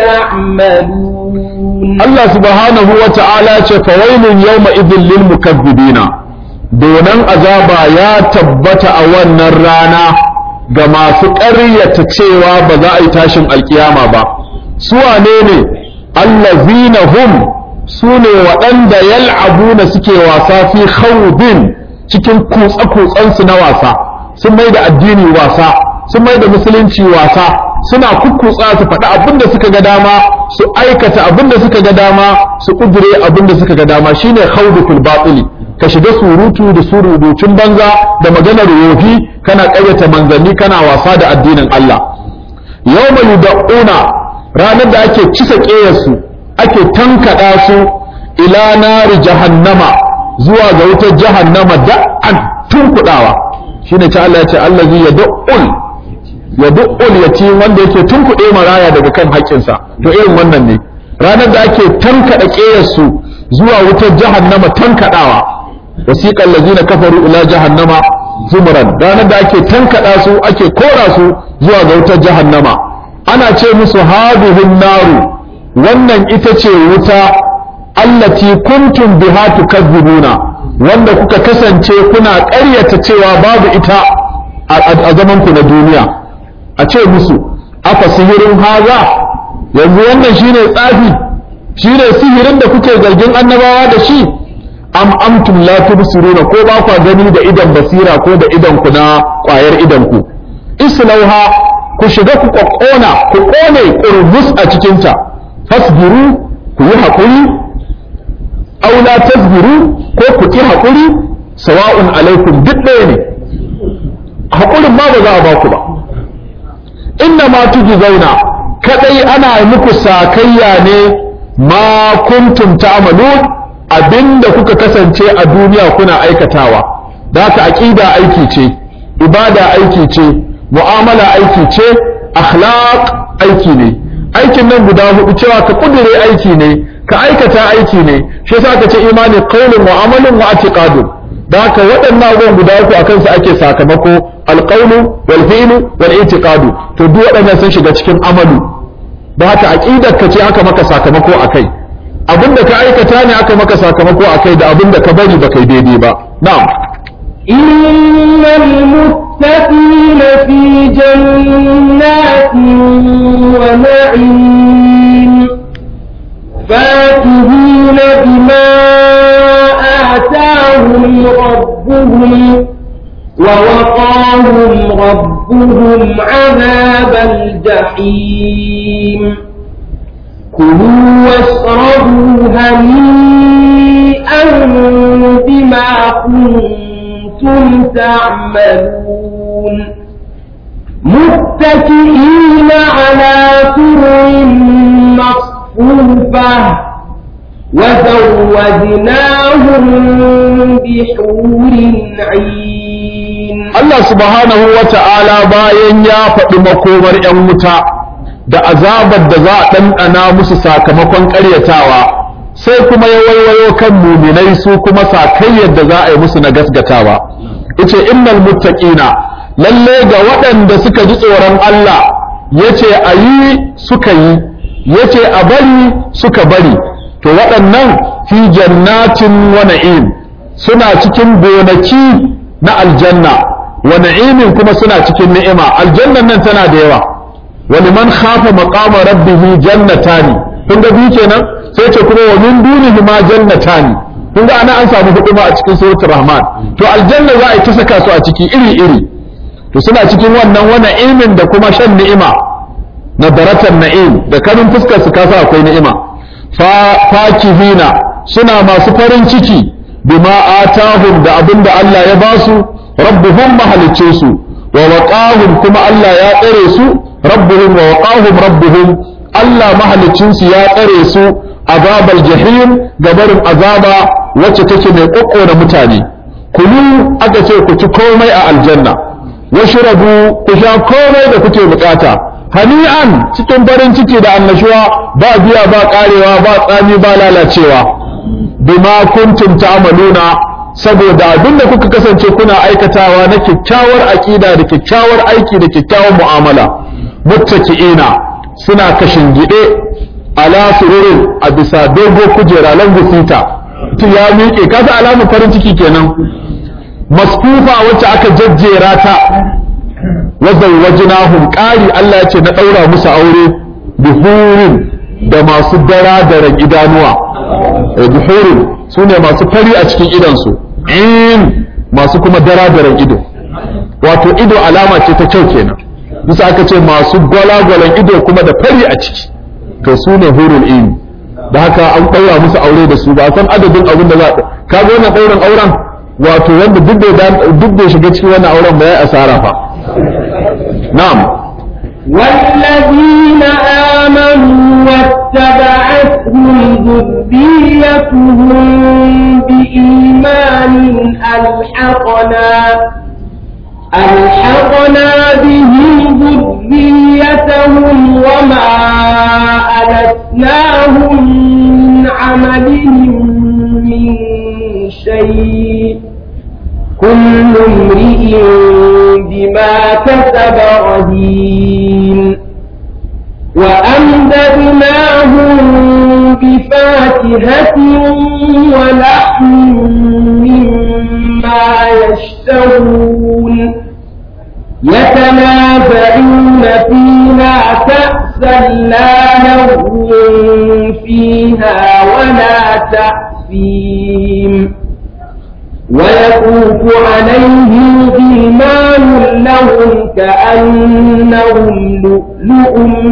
تعملون Allah subhanahu wa ta'ala ce fawailun yawma idin lil mukazzibina donan azaba ya tabbata a wannan rana ga masu ƙaryata cewa ba za a yi tashin alkiyama ba su wane ne allazina hum su ne waɗanda yal'abuna suke wasa fi khawdin cikin kutsa-kutsansu na wasa sun mai da addini wasa sun mai da musulunci wasa suna kukkutsa su faɗi abin da suka ga dama su aikata abin da suka ga dama su kudure abin da suka ga dama shine khawdu fil batili ka shiga surutu da surutun banza da maganar yofi kana ƙayyata manzanni kana wasa da addinin Allah yawma yud'una ranar da ake cisa ƙeyarsu ake tankaɗa su ila nari jahannama zuwa ga wutar jahannama da'an tunkuɗawa shine ta Allah ya ce allazi yad'ul ya du'ul yatim wanda yake tunkuɗe maraya daga kan haƙƙinsa to irin wannan ne ranar da ake tankaɗa ƙeyarsu zuwa wutar jahannama tankaɗawa wasiqal ladina kafaru ila jahannama zumran ranar da ake tankaɗa su ake kora su zuwa ga wutar jahannama ana ce musu hadhihin naru wannan ita ce wuta allati kuntum biha tukazzibuna wanda kuka kasance kuna ƙaryata cewa babu ita a zaman ku na duniya a ce musu afa sihirin haza yanzu wannan shine tsafi shine sihirin da kuke zargin annabawa da shi am amtum la tubsiruna ko ba kwa gani da idan basira ko da idan ku na kwayar idan ku islauha ku shiga ku kokkona ku kone qurbus a cikin ta fasbiru ku yi hakuri aw la tasbiru ko ku ki hakuri sawa'un alaikum duk ɗaya ne hakurin ma ba za a ba ku ba inna ma zauna kadai ana muku sakayya ne ma kuntum ta'malun abinda kuka kasance a duniya kuna aikatawa da haka aqida aiki ce ibada aiki ce mu'amala aiki ce akhlaq aiki ne aikin nan guda hudu cewa ka kudure aiki ne ka aikata aiki ne shi yasa ka ce imani qaulun wa amalun wa i'tiqadun da haka waɗannan abubuwan guda uku akan su ake sakamako alqaulu wal fi'lu wal i'tiqadu to duk waɗannan sun shiga cikin amalu da haka aqidar ka ce aka maka sakamako akai abinda ka aikata ne aka maka sakamako akai da abinda ka bari ba kai daidai ba na'am إن المتقين في جنات ونعيم فاكهين بما آتاهم ربهم ووقاهم ربهم عذاب الجحيم كلوا واشربوا هنيئا بما كنتم تعملون متكئين على سرر مصفوفة وزوجناهم بحور عين Allah subhanahu wa ta'ala bayan ya faɗi makomar ‘yan wuta da azabar da za a ɗanɗana musu sakamakon ƙaryatawa sai kuma ya waiwayo kan muminai su kuma sakayyar da za a yi musu na gasgatawa ice innal muttaqina lalle ga waɗanda suka ji tsoron Allah yace a yi suka yi yace a bari suka bari to waɗannan fi jannatin wa na'im suna cikin gonaki na aljanna wa na'imin kuma suna cikin ni'ima aljannan nan tana da yawa wa liman khafa maqama rabbih jannatani kun ga biyu kenan sai ce kuma wa min dunihi ma jannatani kun ga ana an samu huduma a cikin suratul rahman to aljanna za a yi ta saka su a ciki iri iri to suna cikin wannan wa na'imin da kuma shan ni'ima na daratan na'im da kanin fuskar su kasa akwai ni'ima fakihina suna masu farin ciki bima atahum da abin da Allah ya ba su rabbuhum mahalicce su wa waqahum kuma Allah ya tsare su rabbuhum wa waqahum rabbuhum Allah mahaliccin su ya tsare su azabal jahim gabarin azaba wacce take mai kokkona mutane kulu aka ce ku ci komai a aljanna washrabu ku sha komai da kuke bukata hani'an cikin farin ciki da annashuwa ba biya ba karewa ba tsami ba lalacewa bima kuntum ta'maluna saboda abinda kuka kasance kuna aikatawa na kyakkyawar aqida da kyakkyawar aiki da kyakkyawar mu'amala muttaki'ina suna kashin gide ala sururin a bisa dogo kujera langu sita tu ya miƙe kasa alamun farin ciki kenan masfufa wacce aka jajjera ta wazawwajnahum qari Allah ya ce na daura musu aure bihurin da masu dara da idanuwa bihurin sune masu fari a cikin idansu in masu kuma dara da ido wato ido alama ce ta kyau kenan bisa aka ce masu gwalagwalan ido kuma da fari a ciki to su ne hurul in da haka an ɗaura musu aure da su ba san adadin abin da za ka ga wannan ɗaurin auren wato wanda duk bai shiga cikin wannan auren ba ya asara fa na'am والذين آمنوا واتبعتهم ذريتهم بإيمان ألحقنا ألحقنا بهم ذريتهم وما ألتناهم من عملهم من شيء كل امرئ بما كسب رهين وأمددناهم بفاكهة ولحم مما يشتهون يتنازعون فيها كأسا لا لغو فيها ولا تأثيم ويطوف عليهم غلمان لهم كأنهم لؤلؤ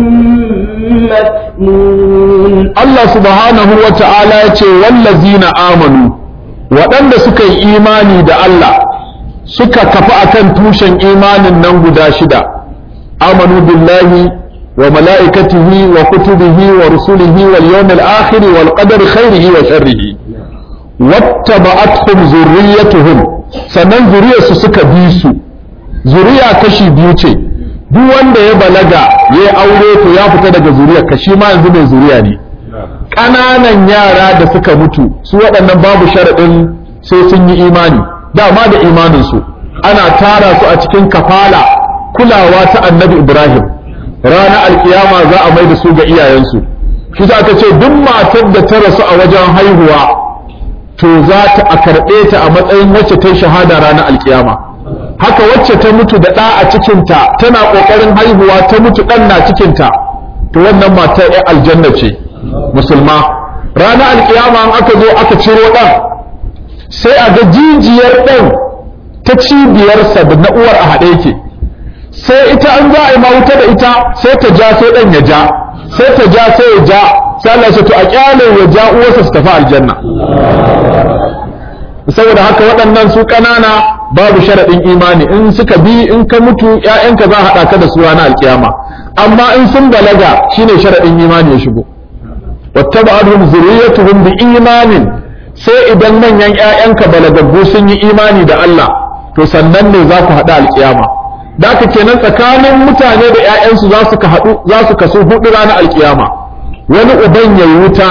مكنون Allah subhanahu wa ta'ala ya ce wallazina amanu waɗanda suka yi imani da Allah suka kafa akan tushen imanin nan guda shida amanu billahi wa mala'ikatihi wa kutubihi wa rusulihi wal yawmil akhir wal qadari khairihi wa sharrihi wattaba'atuhum zurriyyatuhum sannan zuriyarsu suka bi su zuriya kashi biyu ce duk wanda ya balaga ya aure to ya fita daga zuriyar ka shi ma yanzu mai zuriya ne ƙananan yara da suka mutu su waɗannan babu sharaɗin sai sun yi imani dama da imaninsu ana tara su a cikin kafala kulawa ta annabi ibrahim ranar alkiyama za a mai da su ga iyayensu shi za ka ce duk matar da ta rasu a wajen haihuwa to za ta a karɓe ta a matsayin wacce ta yi shahada ranar alkiyama haka wacce ta mutu da ɗa a cikinta tana ƙoƙarin haihuwa ta mutu ɗan na cikinta to wannan matar ya aljanna ce musulma ranar alkiyama an aka zo aka ciro ɗan sai a ga jijiyar ɗan ta cibiyarsa da na uwar a haɗe yake sai ita an za a yi mawuta da ita sai ta ja sai ɗan ya ja sai ta ja sai ya ja sai Allah ya to a kyale ya ja uwarsa su tafi aljanna saboda haka waɗannan su ƙanana babu sharaɗin imani in suka bi in ka mutu ƴaƴanka za a haɗa ka da su ranar alkiyama amma in sun balaga shine sharaɗin imani ya shigo wattaba'atuhum zurriyyatuhum bi imanin sai idan manyan ƴaƴanka balagaggu sun yi imani da Allah to sannan ne za ku haɗu alkiyama da haka kenan tsakanin mutane da ƴaƴansu za su haɗu za su kaso hudu ranar alkiyama wani uban ya wuta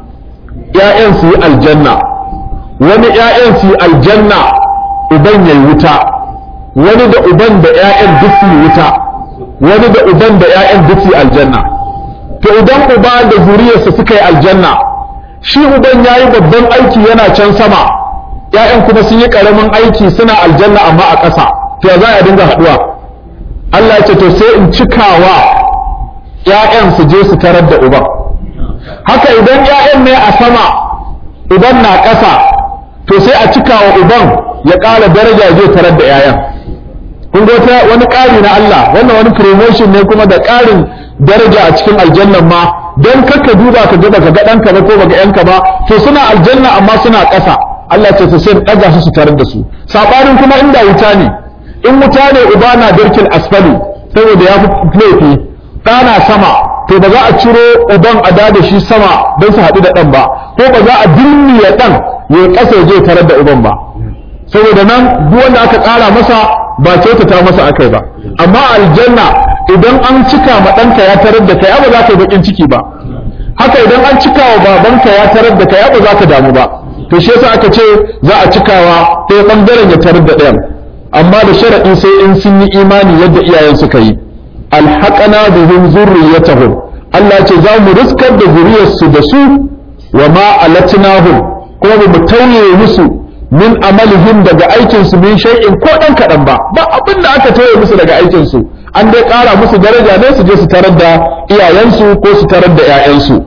ƴaƴan su yi aljanna wani ƴaƴan su yi aljanna uban ya wuta wani da uban da ƴaƴan duk su wuta wani da uban da ƴaƴan duk su aljanna to idan uba da zuriyarsa suka yi aljanna shi uban ya yi babban aiki yana can sama ƴaƴan kuma sun yi ƙaramin aiki suna aljanna amma a ƙasa to ya za a dinga haɗuwa Allah ya ce to sai in cikawa ƴaƴan su je su tarar da uban haka idan ƴaƴan ne a sama uban na ƙasa to sai a cikawa uban ya ƙara daraja zai tarar da ƴaƴan kun ga wata wani ƙari na Allah wannan wani promotion ne kuma da ƙarin daraja a cikin aljannan ma don kakka duba ka ga baka ga ɗanka ba ko baka yanka ba to suna aljanna amma suna ƙasa Allah ce sai ɗaga su su tarar da su saɓanin kuma inda wuta ne in wuta ne uba na darkin asfali saboda ya fi laifi ɗana sama to ba za a ciro uban a da shi sama don su haɗu da ɗan ba ko ba za a dilmiya ɗan ya ƙasa ya je tarar da uban ba saboda nan duk wanda aka ƙara masa ba kyautata masa akai ba amma aljanna idan an cika ma ɗanka ya tarar da kai ba za ka yi baƙin ciki ba haka idan an cika wa babanka ya tarar da kai ba za ka damu ba to shi yasa aka ce za a cikawa ɗaya ɓangaren ya tarar da ɗayan amma da sharaɗi sai in sun yi imani yadda iyayen suka yi alhaƙana bihim zurriyatahum Allah ce za mu riskar da zuriyarsu da su wa ma alatnahum kuma ba mu tauye musu min amalihim daga aikinsu min shay'in ko ɗan kaɗan ba ba abin da aka tauye musu daga aikinsu an dai ƙara musu daraja ne su je su tarar da iyayensu ko su tarar da 'ya'yansu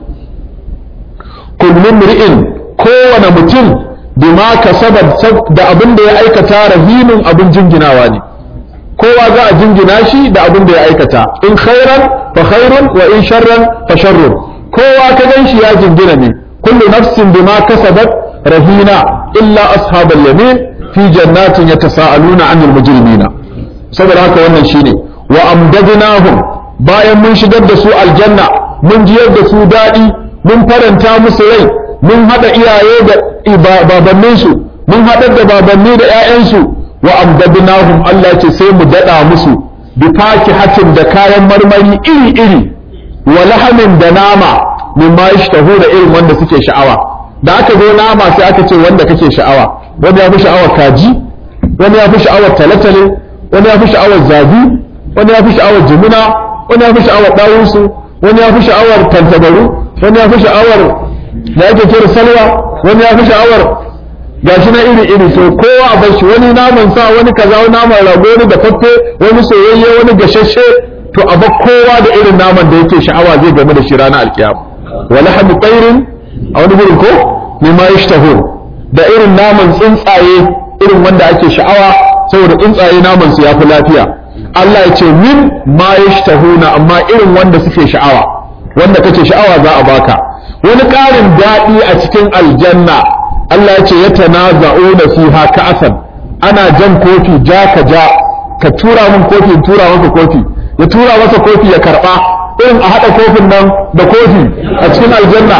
kullum ri'in kowane mutum bima kasaba da abin da ya aikata rahinin abin jinginawa ne kowa za a jingina shi da abin da ya aikata in khairan fa khairun wa in sharran fa sharrun kowa ka gan shi ya jingina ne kullu nafsin bima kasabat rahina illa ashabal yamin fi jannatin yatasaaluna anil mujrimina saboda haka wannan shine wa amdadnahum bayan mun shigar da su aljanna mun jiyar da su daɗi mun faranta musu rai mun haɗa iyaye da babanninsu mun haɗar da babanni da 'ya'yansu wa amdadnahum Allah ce sai mu daɗa musu bi hatin da kayan marmari iri-iri wa lahamin da nama mimma yashtahu da irin wanda suke sha'awa da aka zo nama sai aka ce wanda kake sha'awa wanda ya fi sha'awar kaji wani ya fi sha'awar talatale wani ya fi sha'awar zabi wani ya fi sha'awar jimina wani ya fi sha'awar ɗawunsu wani ya fi sha'awar tantabaru wani ya fi sha'awar da ake kira salwa wani ya fi sha'awar gashi na iri iri to kowa a bashi wani naman sa wani kaza wani naman rago wani da faffe wani soyayye wani gashashe to a ba kowa da irin naman da yake sha'awa zai game da shi ranar alkiyama wala hadu tsairin a wani gurin ko mimma yashtahur da irin naman tsuntsaye irin wanda ake sha'awa saboda tsuntsaye naman su yafi lafiya Allah ya ce min ma yashtahuna amma irin wanda suke sha'awa wanda kake sha'awa za a baka wani ƙarin daɗi a cikin aljanna Allah ya ce ya tanaza'una fiha ka'asan ana jan kofi ja ka ja ka tura min kofi in tura maka kofi ya tura masa kofi ya karba irin a haɗa kofin nan da kofi a cikin aljanna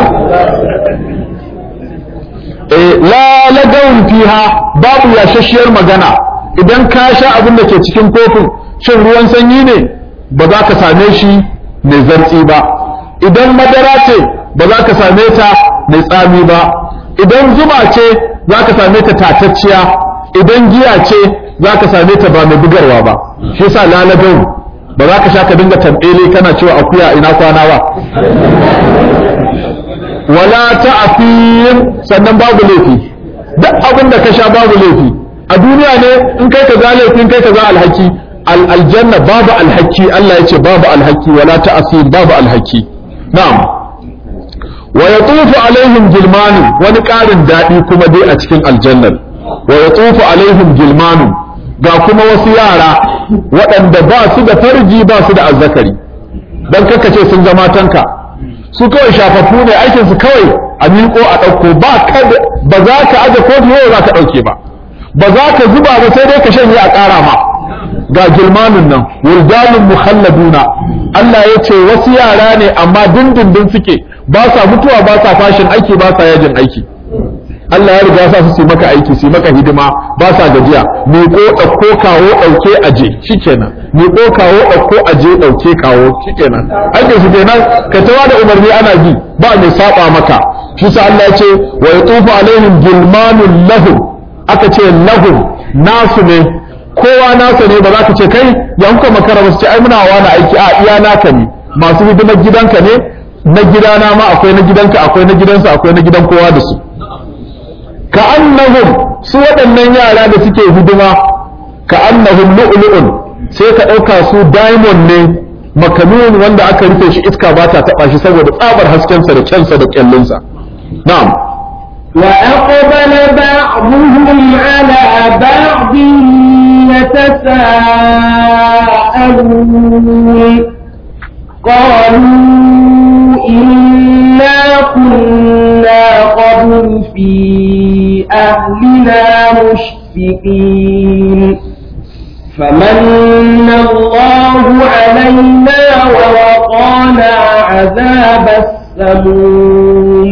la lagawun fiha babu yashashiyar magana idan ka sha abin da ke cikin kofin shin ruwan sanyi ne ba za ka same shi mai zartsi ba idan madara ce ba za ka same ta mai tsami ba idan zuma ce za ka same ta tatacciya idan giya ce za ka same ta ba mai bugarwa ba shi yasa lalagau ba za ka sha ka dinga tambele kana cewa akuya ina kwana ba wala ta'afin sannan babu laifi duk abin da ka sha babu laifi a duniya ne in kai ka za laifin kai ka za alhaki aljanna babu alhaki Allah ya ce babu alhaki wala ta'afin babu alhaki na'am wa yatufu alaihim gilmanu wani ƙarin daɗi kuma dai a cikin aljannar wa yatufu alaihim gilmanu ga kuma wasu yara waɗanda ba su da farji ba su da azzakari dan kaka ce sun zama tanka su kawai shafaffu ne aikin su kawai a miƙo a ɗauko ba ba za ka aje kofi yau za ka ɗauke ba ba za ka zuba ba sai dai ka shanye a ƙara ma ga gilmanun nan wuldanun mukhalladuna Allah ya ce wasu yara ne amma dindindin suke ba sa mutuwa ba sa fashin aiki ba sa yajin aiki Allah ya riga sa su su maka aiki su maka hidima ba sa gajiya miƙo ɗauko kawo ɗauke aje shikenan miƙo kawo ɗauko aje ɗauke kawo shikenan aikin su kenan ka tawa da umarni ana bi ba mai saba maka shi sa Allah ya ce wa yatufu alaihim gilmanun lahum aka ce lahum nasu ne kowa nasa ne ba za ka ce kai ya kuka makara ba su ce ai muna wani aiki a iya naka ne masu hidimar gidanka ne na gidana ma akwai na gidanka akwai na gidansa akwai na gidan kowa da su ka annahum su waɗannan yara da suke hidima ka annahum lu'lu'un sai ka ɗauka su diamond ne makanun wanda aka rufe shi iska ba ta taɓa shi saboda tsabar haskensa da kyansa da kyallinsa na'am وأقبل بعضهم على بعض يتساءلون قالوا إنا كنا قبل في أهلنا مشفقين فمن الله علينا ووقانا عذاب السموم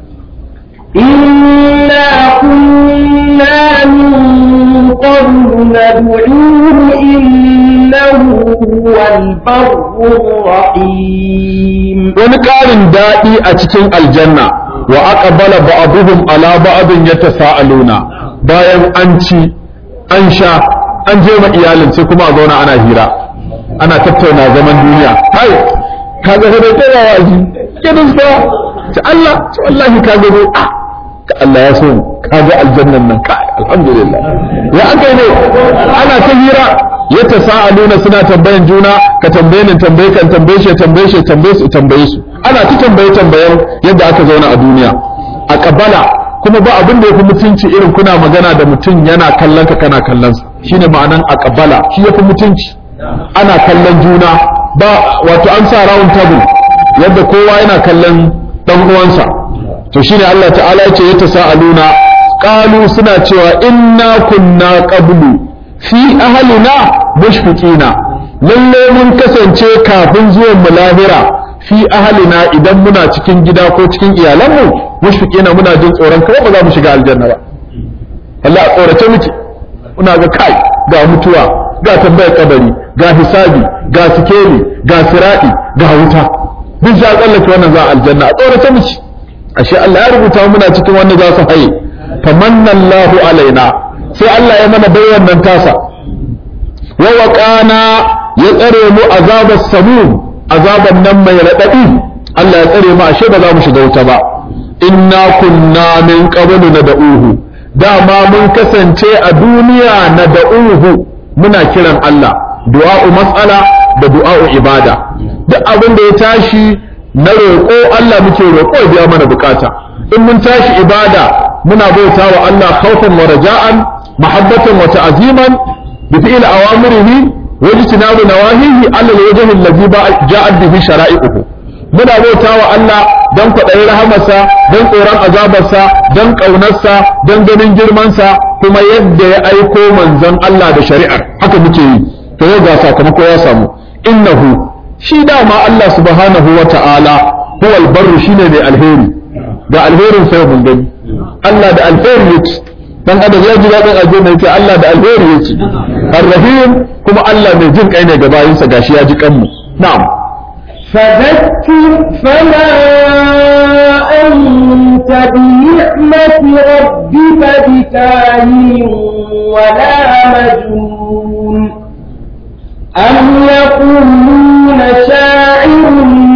إنا كنا من قبل ندعوه إنه هو البر الرحيم wani ƙarin daɗi a cikin aljanna wa aqbala ba'dhum ala ba'din yatasaaluna bayan an ci an sha an je ma iyalin sai kuma a zauna ana hira ana tattauna zaman duniya hai ka ga da kowa wazi kidan sa ta Allah ta wallahi ka ga ah ka Allah ya so ka ga aljannan nan ka alhamdulillah ya aka ne ana ta hira ya tasaaluna suna tambayan juna ka tambaye ni tambaye kan tambaye shi tambaye shi tambaye su tambaye su ana ta tambaye tambayen yadda aka zauna a duniya a kabala kuma ba abin da yafi mutunci irin kuna magana da mutum yana kallon ka kana kallon sa shine ma'anan a kabala shi yafi mutunci ana kallon juna ba wato an sa round table yadda kowa yana kallon dan uwansa to shine Allah ta'ala ya ce ya tasaaluna qalu suna cewa inna kunna qablu fi ahlina mushfiqina lalle mun kasance kafin zuwan mu lahira fi ahlina idan muna cikin gida ko cikin iyalanmu mushfiqina muna jin tsoron kawai ba za mu shiga aljanna ba Allah a tsorace muke muna ga kai ga mutuwa ga tambayar kabari ga hisabi ga sikeli ga sirati ga wuta duk za tsallake wannan za aljanna a tsorace muke ashe Allah ya rubuta muna cikin wanda za su haye famanna Allahu alaina sai Allah ya mana bai wannan tasa wa waqana ya tsare mu azabar samum azaban nan mai radadi Allah ya tsare mu ashe ba za mu shiga wuta ba inna kunna min qablu nad'uhu dama mun kasance a duniya nad'uhu muna kiran Allah du'a'u mas'ala da du'a'u ibada duk abin da ya tashi na roƙo Allah muke roƙo ya biya mana bukata in mun tashi ibada muna bauta wa Allah khawfan wa raja'an mahabbatan wa ta'ziman bi fi'l awamirihi wa ijtinabu nawahihi ala al-wajhi alladhi ja'at bihi shara'i'uhu muna bauta wa Allah dan kwaɗayin rahamarsa dan tsoron azabarsa dan ƙaunarsa dan ganin girmansa kuma yadda ya aiko manzon Allah da shari'ar haka muke yi to yau ga sakamako ya samu innahu shi dama Allah subhanahu wa ta'ala huwal barru shine mai alheri ga alherin sai mun gani Allah da alheri yake dan adam ya ji daɗin aljanna yake Allah da alheri yake arrahim kuma Allah mai jin kai ne ga bayinsa gashi ya ji kanmu na'am فذكر فما أنت بنعمة ربك بكاهن ولا مجنون أم يقولون شاعر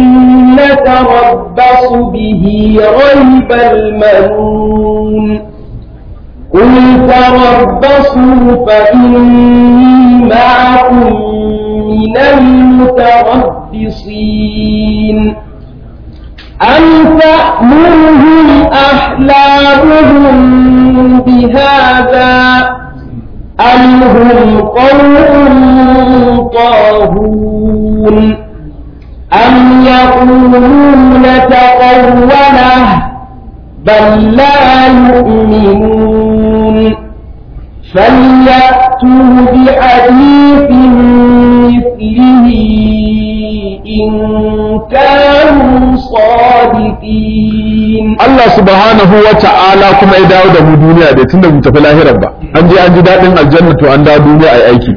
نتربص به ريب المنون قل تربصوا فإني معكم من المتربصين أم تأمرهم أحلامهم بهذا أم هم قوم طاغون أم يقولون تقوله بل لا يؤمنون فليأتوا بحديث مثله إن كانوا صادقين Allah subhanahu wa ta'ala kuma ya dawo da mu duniya da tunda mu tafi lahirar ba an je an ji daɗin aljanna to an dawo duniya a aiki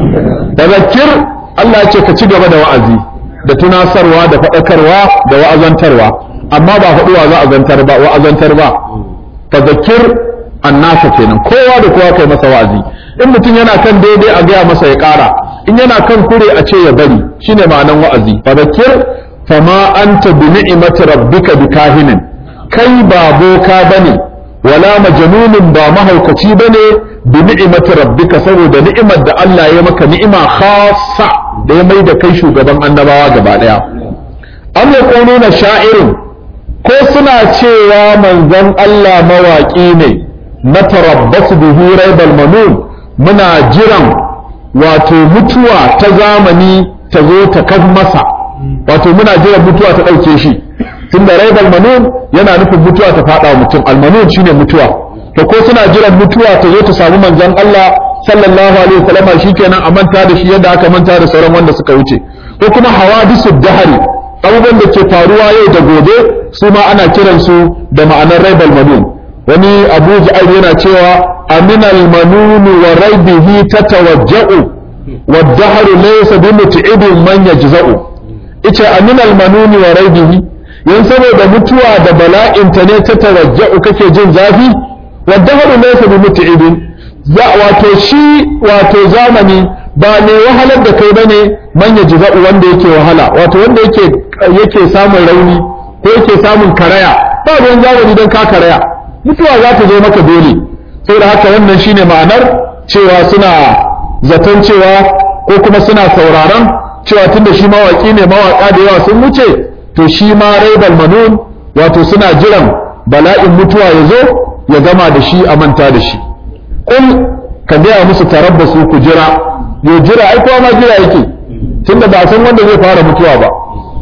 da zakir Allah ya ce ka ci gaba da wa'azi da tunasarwa da faɗakarwa da wa'azantarwa amma ba faɗuwa za a zantar ba wa'azantar ba fa zakir annasa kenan kowa da kowa kai masa wa'azi in mutum yana kan daidai a gaya masa ya ƙara in yana kan kure a ce ya bari shine ma'anan wa'azi fa zakir fama anta bi ni'mati rabbika bikahinin kai ba boka bane wala majnunin ba mahaukaci bane bi ni'imati rabbika saboda ni'imar da Allah ya maka ni'ima khassa da ya mai da kai shugaban annabawa gaba daya am yaquluna sha'irin ko suna cewa manzon Allah mawaki ne na tarabbasu bihi raibal manun muna jiran wato mutuwa ta zamani ta zo ta kan masa wato muna jiran mutuwa ta ɗauke shi tunda raibal manun yana nufin mutuwa ta faɗa mutum almanun shine mutuwa to ko suna jiran mutuwa ta zo ta samu manzon Allah sallallahu alaihi wasallam shikenan a manta da shi yadda aka manta da sauran wanda suka wuce ko kuma hawadisu dahari abubuwan da ke faruwa yau da gobe su ma ana kiran su da ma'anar raibal manun wani abu ja'ir yana cewa aminal manun wa raibihi tatawajja'u wa dahru laysa bi mut'ibin man yajza'u ita aminal manuni wa raibihi yan saboda mutuwa da bala'inta ne ta tawajja'u kake jin zafi wa dahru laysa bi mut'ibin za wato shi wato zamani ba ne wahalar da kai bane man yajza'u wanda yake wahala wato wanda yake yake samun rauni ko yake samun karaya ba ruwan zamani don ka karaya mutuwa za ta zo maka dole saboda haka wannan shine ma'anar cewa suna zaton cewa ko kuma suna sauraron cewa tunda shi mawaki ne mawaka da yawa sun wuce to shi ma raibal manun wato suna jiran bala'in mutuwa ya zo ya gama da shi a manta da shi kul ka gaya musu tarabbasu ku jira ya jira ai kowa ma jira yake tunda ba a san wanda zai fara mutuwa ba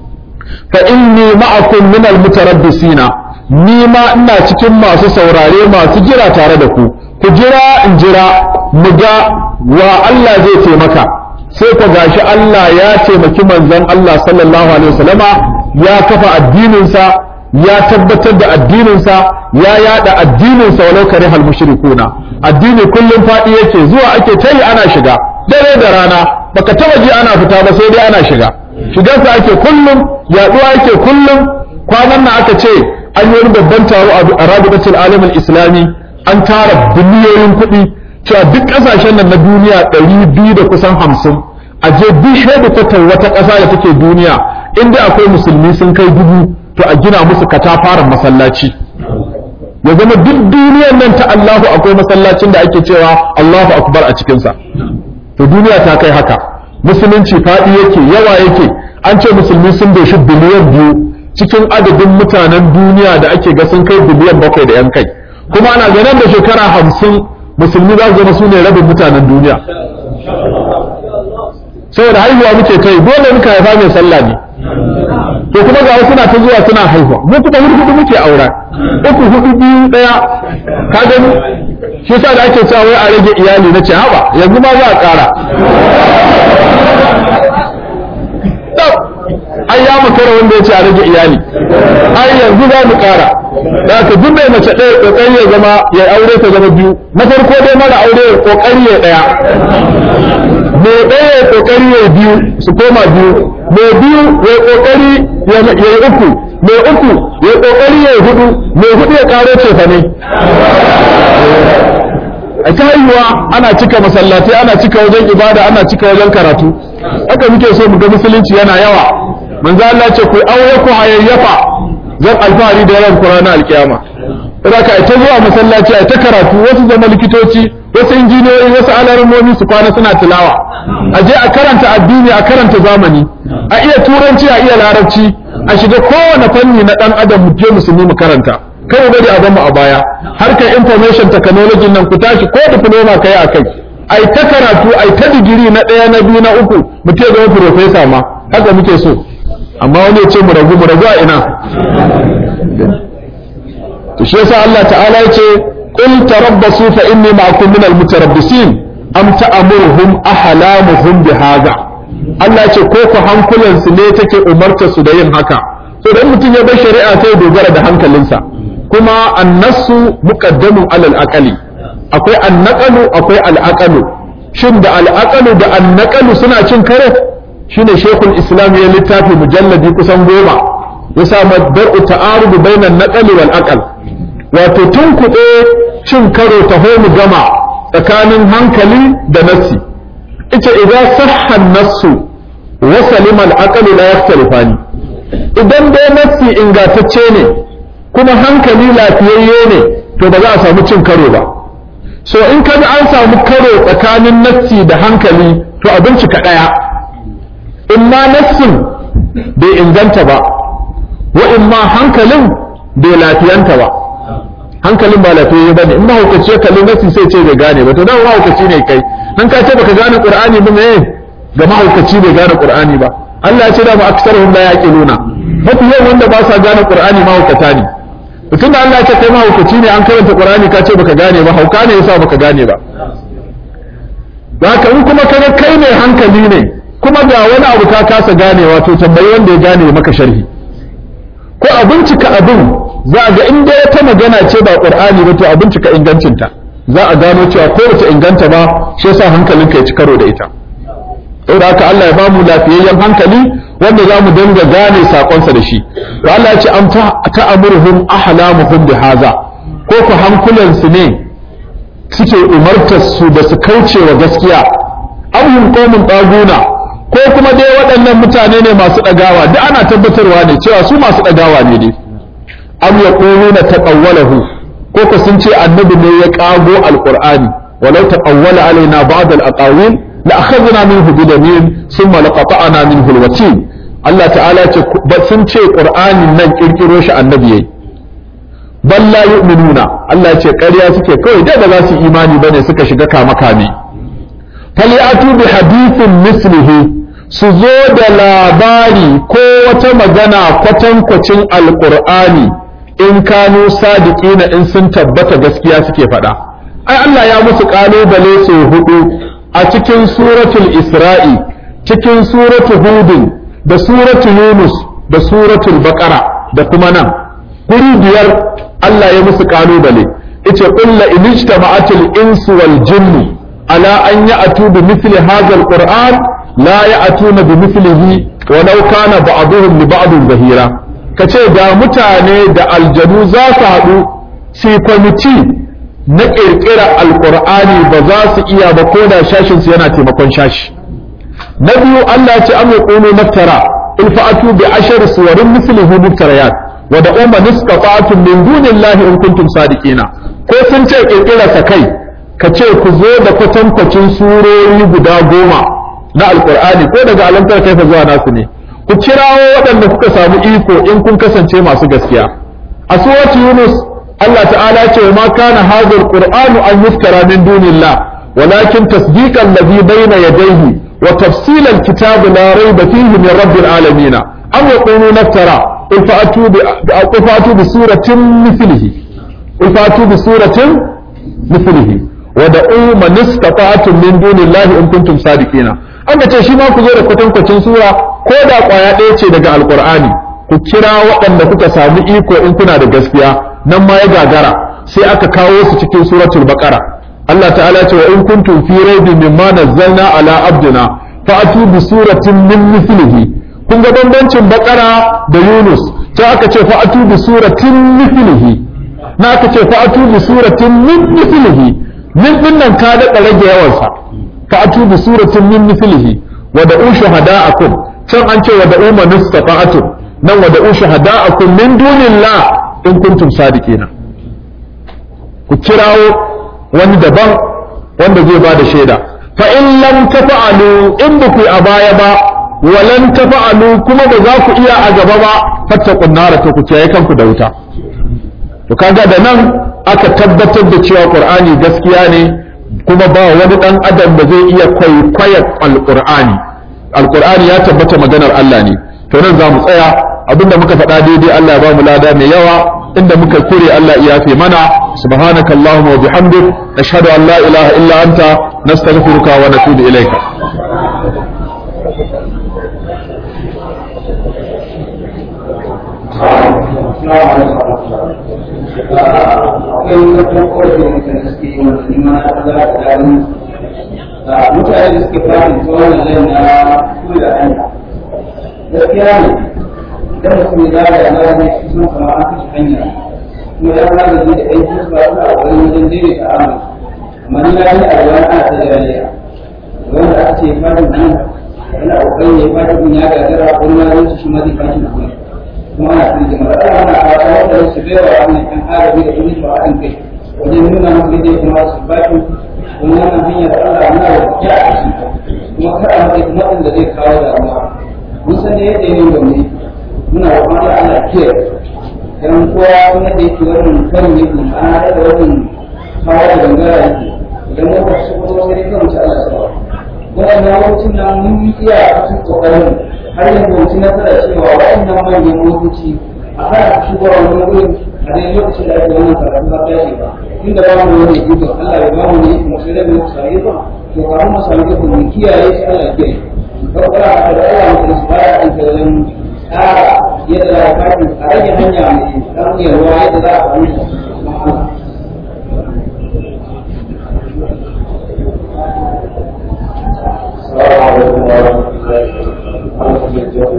fa inni ma'akum min almutarabbisina ni ma ina cikin masu saurare masu jira tare da ku ku jira in jira mu ga wa Allah zai taimaka sai ka gashi Allah ya taimaki manzon Allah sallallahu alaihi wasallama ya kafa addininsa ya tabbatar da addininsa ya yada addininsa walau kare hal mushrikuna addini kullum fadi yake zuwa ake tayi ana shiga dare da rana baka taba ji ana fita ba sai dai ana shiga shigarsa ake kullum yaduwa ake kullum kwanan nan aka ce an yi wani babban taro a rabidatul alamul islami an tara biliyoyin kuɗi cewa duk ƙasashen nan na duniya ɗari biyu da kusan hamsin a je duk hedikwatar wata ƙasa da take duniya inda akwai musulmi sun kai dubu to a gina musu katafaren masallaci ya zama duk duniyar nan ta Allahu akwai masallacin da ake cewa Allahu akbar a cikinsa to duniya ta kai haka musulunci faɗi yake yawa yake an ce musulmi sun doshi biliyan biyu cikin adadin mutanen duniya da ake ga sun kai biliyan bakwai da yan kai kuma ana ganin da shekara hamsin musulmi za su zama su ne rabin mutanen duniya saboda haihuwa muke kai dole muka haifa mai sallah ne to kuma ga wasu na ta zuwa suna haihuwa mu kuma hudu hudu muke aura uku hudu biyu daya ka gani shi yasa da ake cewa wai a rage iyali na ce haba yanzu ma za a ƙara ai ya makara wanda ya ce a rage iyali ai yanzu za mu ƙara da aka duk mai mace ɗaya ƙoƙari ya zama ya aure ta zama biyu na farko dai mara aure ya ƙoƙari ya ɗaya mai ɗaya ya ƙoƙari ya biyu su koma biyu mai biyu ya ƙoƙari ya yi uku mai uku ya ƙoƙari ya hudu mai hudu ya ƙaro cefa ne a ta haihuwa ana cika masallatai ana cika wajen ibada ana cika wajen karatu haka muke so mu ga musulunci yana yawa manzo Allah ce ku aure ku hayayyafa zan alfahari da yawan Qur'ani alkiyama saboda ka ta zuwa masallaci a ta karatu wasu zama likitoci wasu injiniyoyi wasu alarmomi su kwana suna tilawa a je a karanta addini a karanta zamani a iya turanci a iya larabci a shiga kowane fanni na dan adam mu je musulmi mu karanta kai bari a zama a baya harkar information technology nan ku tashi ko diploma kai a kai ai ta karatu ai ta digiri na ɗaya na biyu na uku mu ce zama professor ma haka muke so amma wani ya ce mu ragu mu ragu a ina to shi yasa Allah ta'ala ya ce qul tarabbasu fa inni ma'akum min al-mutarabbisin am ta'muruhum ahlamuhum bihadha Allah ce ko ku hankulansu ne take umarta su da yin haka to dan mutum ya bar shari'a sai dogara da hankalinsa kuma annasu muqaddamun alal aqali akwai annaqalu akwai al'aqalu shin da al'aqalu da annaqalu suna cin kare shine shekul islam ya littafi mujalladi kusan goma ya sa dar'u ta'arudu bainan naqali wal aqal wato tun kuɗe cin karo ta mu gama tsakanin hankali da nassi ita idan sahha nassu wa salima al aqalu la yaktalifani idan dai nassi ingantacce ne kuma hankali lafiyayye ne to ba za a samu cin karo ba so in kaga an samu karo tsakanin nassi da hankali to a bincika ɗaya in ma nassin bai inganta ba wa in ma hankalin bai lafiyanta ba hankalin ba lafiyayye ba ne in mahaukaci ya kalli nassi sai ce bai gane ba to dan mahaukaci ne kai an ka ce baka gane qur'ani ba me ga mahaukaci bai gane qur'ani ba Allah ya ce da mu aksaruhum la yaqiluna mafi yawan wanda ba sa gane qur'ani mahaukata ne mutum da Allah ya ce kai mahaukaci ne an karanta qur'ani ka ce baka gane ba hauka ne yasa baka gane ba haka in kuma kaga kai ne hankali ne kuma ga wani abu ka kasa ganewa to tambayi wanda ya gane maka sharhi ko a bincika abin za a ga in dai ta magana ce ba qur'ani ba to a bincika ingancinta za a gano cewa ko bata inganta ba shi yasa hankalinka ya ci karo da ita saboda haka Allah ya bamu lafiyayyen hankali wanda za mu dinga gane sakonsa da shi to Allah ya ce am ta'amuruhum ahlamuhum bi haza ko ku hankulansu ne suke umartar su da su kauce wa gaskiya abhum qaumun taguna ko kuma dai waɗannan mutane ne masu ɗagawa duk ana tabbatarwa ne cewa su masu ɗagawa ne dai am yaquluna taqawwalahu ko ko sun ce annabi ne ya kago alqur'ani walau taqawwala alaina ba'd al-aqawil la akhadna minhu bidamin thumma laqata'na minhu al-watin Allah ta'ala ce sun ce qur'anin nan kirkiro shi annabi yayi bal la yu'minuna Allah ce ƙarya suke kawai da ba za su imani bane suka shiga kama kame falyatu bi hadithin mislihi su zo da labari ko wata magana kwatankwacin alqur'ani in kanu sadiqina in sun tabbata gaskiya suke faɗa ai Allah ya musu kalubale su hudu a cikin suratul isra'i cikin suratul hudin da suratul yunus da suratul baqara da kuma nan guri biyar Allah ya musu kalubale yace qul la in ijtama'atil insu wal jinnu ala an ya'tu bi mithli hadha al qur'an la ya'tuna bi mithlihi walau kana ba'dhum li ba'd zahira kace da mutane da aljanu za su haɗu su kwamiti na ƙirƙira alƙur'ani ba za su iya ba ko da shashin su yana taimakon shashi na biyu Allah ya ce am yaqulu naftara in fa'atu bi ashar suwarin mislihi muftariyat wa da umma nisqata'tum min dunillahi in kuntum sadiqina ko sun ce ƙirƙira sa kai ka ce ku zo da kwatankwacin surori guda goma na alƙur'ani ko daga alamtar kaifa zuwa nasu ne ku kirawo waɗanda kuka samu iko in kun kasance masu gaskiya a suratu yunus Allah ta'ala ce ma kana hadha alqur'anu an yuftara min dunillah walakin tasdiqan alladhi bayna yadayhi wa tafsil alkitab la rayba fihi min rabbil alamin am yaqulu naftara qul fa'atu bi qul fa'atu bi suratin mithlihi qul fa'atu bi suratin mithlihi wa da'u man istata'tum min dunillahi in kuntum sadiqina an ce shi ma ku zo da kwatankwacin sura ko da kwaya ɗaya ce daga alqur'ani ku kira waɗanda kuka samu iko in kuna da gaskiya nan ma ya gagara sai aka kawo su cikin suratul baqara Allah ta'ala ce wa in kuntum fi raibin mimma nazzalna ala abdina fa'atu bi suratin min mithlihi kun ga bambancin baqara da yunus sai aka ce fa'atu bi suratin mithlihi na aka ce fa'atu bi suratin min mithlihi min din nan ka da rage yawan sa fa'atu bi suratin min mithlihi wa da'u shuhada'akum can an ce wa da'u man istata'tum nan wa da'u shuhada'akum min dunillah in kuntum sadiqina ku kirawo wani daban wanda zai bada shaida fa in lam tafa'alu in ba ku a baya ba walan tafa'alu kuma ba za ku iya a gaba ba fattaqun nar to ku kiyaye kanku da wuta to kaga da nan aka tabbatar da cewa qur'ani gaskiya ne kuma ba wani dan adam da zai iya kwaikwayar alqur'ani alqur'ani ya tabbata maganar Allah ne to nan za mu tsaya abinda muka faɗa daidai Allah ya ba mu lada mai yawa inda muka kure Allah ya yafe mana subhanakallahumma wa bihamdik nashhadu an la ilaha illa anta nastaghfiruka wa natubu ilayka akwai wata korafin da suke yi wanda ni ma na za ta gani mutane da suke fara tsawon nan na kula hanya gaskiya ne idan mutum ya zaga na ne shi sun kama an kashe hanya kuma ya zaga ne da aiki su ba su a wani wajen daidaita amu amma ni na yi a wani ana ta jariya wanda aka ce fadin nan yana kokarin ya fadin ya gagara wani ma zai shi ma zai fashi na kuma kuma ana cikin jama'a da ana fata wanda su bai wa wannan kan arabi da kuma ba an kai wajen nuna musu yadda ya kamata su baki kuma wannan hanyar Allah muna da ya a ciki kuma kar a mai kuma da zai kawo damuwa mun san da yadda yin gwamne muna da kuma da Allah ke dan kowa kuma da yake wannan karin yake ana da wannan kawo da gangara yake idan mun ka shi kuma sai kan ci Allah sawa wannan lokacin nan mun yi iya cikin kokarin har yanzu mutum na fara cewa waɗannan manyan motoci a hana su shigo wani wurin a dai lokacin da ake wannan karatu na tashi ba inda ba mu wani gudu Allah ya ba mu ne mu sai da mu sai ba to kafin mu sami gudu mu kiyaye shi Allah ya kiyaye ko kuma a da Allah mu su fara an kallon tsara yadda za a kafi a rage hanya mai dan yarwa yadda za a fahimta السلام عليكم ورحمة الله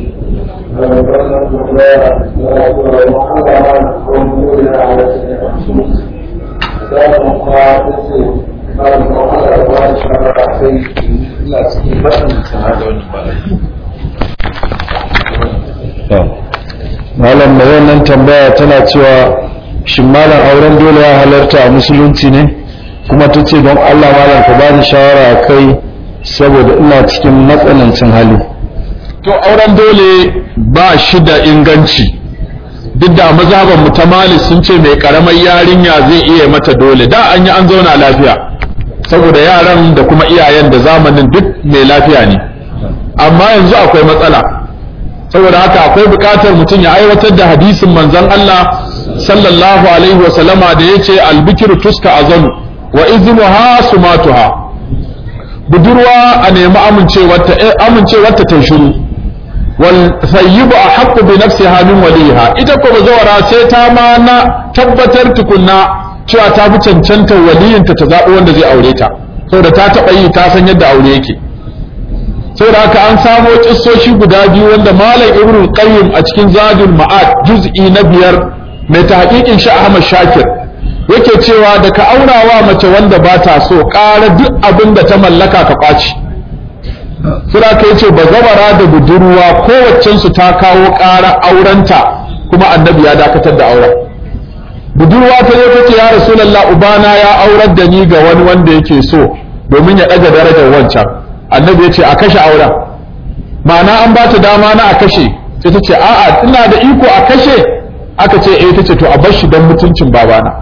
malam da wannan tambaya tana cewa shin malam auren dole ya halarta a musulunci ne kuma ta ce don allah malam ka ba ni shawara a kai saboda ina cikin matsanancin hali to auren dole ba shi da inganci duk da mazhaban mu ta mali sun ce mai karamar yarinya zai iya mata dole da an yi an zauna lafiya saboda yaran da kuma iyayen da zamanin duk mai lafiya ne amma yanzu akwai matsala saboda haka akwai buƙatar mutum ya aiwatar da hadisin manzon Allah sallallahu alaihi wa sallama da yace albikiru tuska azanu wa iznuha sumatuha budurwa a nemi amincewarta amincewarta ta shiru wal sayyibu ahqqu bi nafsiha min waliha ita ko bazawara sai ta ma na tabbatar tukunna cewa ta fi cancanta waliyinta ta zaɓi wanda zai aure ta saboda ta taɓa yi ta san yadda aure yake saboda haka an samo kissoshi guda biyu wanda malam ibnu qayyim a cikin zadul ma'ad juz'i na biyar mai tahqiqin shi Ahmad Shakir yake cewa da ka aurawa mace wanda ba ta so ƙara duk abin da ta mallaka ka kwaci sura ka yace bazawara da budurwa kowaccensu ta kawo ƙara aurenta kuma annabi ya dakatar da auren budurwa ta zo tace ya rasulullah ubana ya aurar da ni ga wani wanda yake so domin ya ɗaga darajar wancan annabi ya ce a kashe auren ma'ana an ba ta dama na a kashe sai ta ce a'a ina da iko a kashe aka ce eh ta ce to a bar shi don mutuncin babana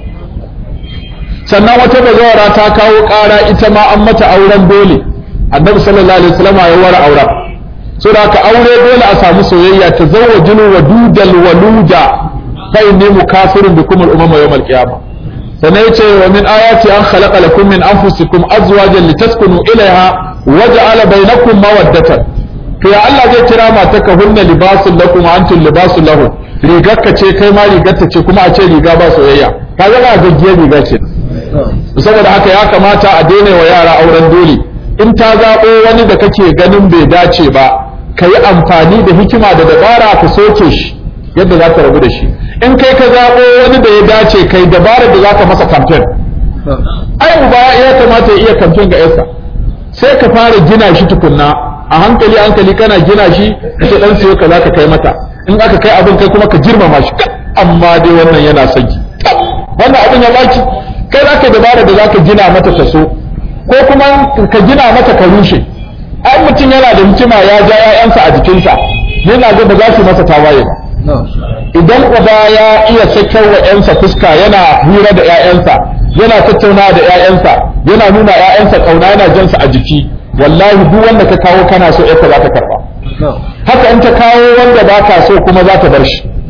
sannan wata bazawara ta kawo ƙara ita ma an mata auren dole annabi sallallahu alaihi wasallam ya wara auren so da ka aure dole a samu soyayya ta zawajinu wa dudal waluda fa inni mukafirun bikum al umama yawm al qiyamah sannan yace wa min ayati an khalaqa lakum min anfusikum azwajan litaskunu ilaiha wa ja'ala bainakum mawaddatan to ya Allah zai kira mataka hunna libasun lakum wa antum libasun lahum rigarka ce kai ma rigarta ce kuma a ce riga ba soyayya kaga ba gaggiyar riga ce saboda haka ya kamata a daina wa yara auren dole in ta zaɓo wani da kake ganin bai dace ba ka yi amfani da hikima da dabara ka soke shi yadda za ka rabu da shi in kai ka zaɓo wani da ya dace kai dabara da za ka masa kamfen ai uba ya kamata ya iya kamfen ga yarsa sai ka fara gina shi tukunna a hankali hankali kana gina shi ka dan siyo ka za ka kai mata in aka kai abin kai kuma ka girmama shi amma dai wannan yana son ki wannan abin ya baki kai za ka dabara da za ka gina mata ta so ko kuma ka gina mata ka rushe ai mutum yana da hikima ya ja ‘ya'yansa a jikinsa yana ga ba za su masa tawaye ba idan uba ya iya sakar wa ‘yansa fuska yana hira da ‘ya'yansa yana tattauna da ‘ya'yansa yana nuna ‘ya'yansa kauna yana jansa a jiki wallahi duk wanda ka kawo kana so ‘yarka za ta karba haka in ta kawo wanda ba ka so kuma za ta bar shi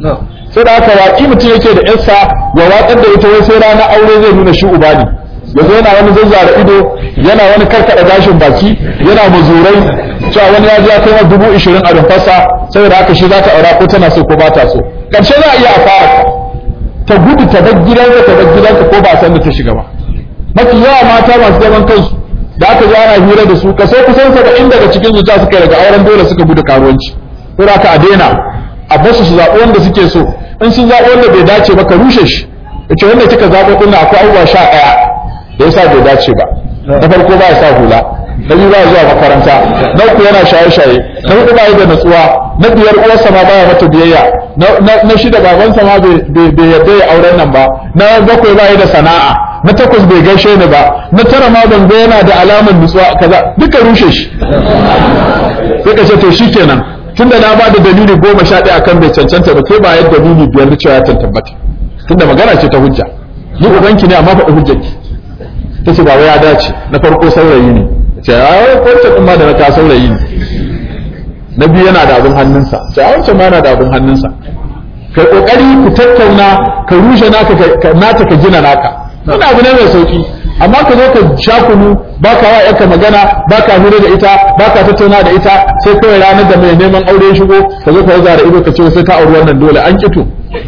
sai da haka waƙi mutum yake da yarsa ya watsar da ita wai sai ranar aure zai nuna shi uba ne yanzu yana wani zazzara ido yana wani karkada gashin baki yana mazurai cewa wani ya ji ya kai dubu ishirin a rumfarsa saboda haka shi za ta aura ko tana so ko ba ta so ƙarshe za a iya a fara ta gudu ta bar gidanka ta bar gidanka ko ba san da ta shiga ba mafi yawa mata masu zaman kansu da aka ji ana hira da su kaso kusan saba'in daga cikin zuciya suka yi daga auren dole suka gudu karuwanci ko da aka a daina a basu su zaɓi wanda suke so in sun zaɓi wanda bai dace ba ka rushe shi yace wanda kika zaɓo ɗin akwai abubuwa sha ɗaya da yasa bai dace ba na farko ba ya sa hula na biyu ba ya zuwa makaranta na uku yana shaye-shaye na hudu ba ya da natsuwa na biyar uwarsa ma baya mata biyayya na shida babansa ma bai yarda ya auren nan ba na bakwai ba ya da sana'a na takwas bai gaishe ni ba na tara ma ban ga yana da alamar nutsuwa kaza duka rushe shi sai ka ce to shikenan tunda na ba da dalili goma sha ɗaya akan bai cancanta ba kai ba yadda dalili biyar da cewa ya tabbata tunda magana ce ta hujja ni ubanki ne amma faɗi hujjarki ta ce baba ya dace na farko saurayi ne ce a wancan ɗin ma da na ka saurayi ne na biyu yana da abin hannunsa ce a wancan ma yana da abin hannunsa kai kokari ku tattauna ka rushe naka ka nata ka gina naka wani abu ne mai sauki amma ka zo ka sha kunu ba ka wa yanka magana ba ka hira da ita ba ka tattauna da ita sai kawai ranar da mai neman aure ya shigo ka zo ka zara ido ka ce sai ka auri wannan dole an kito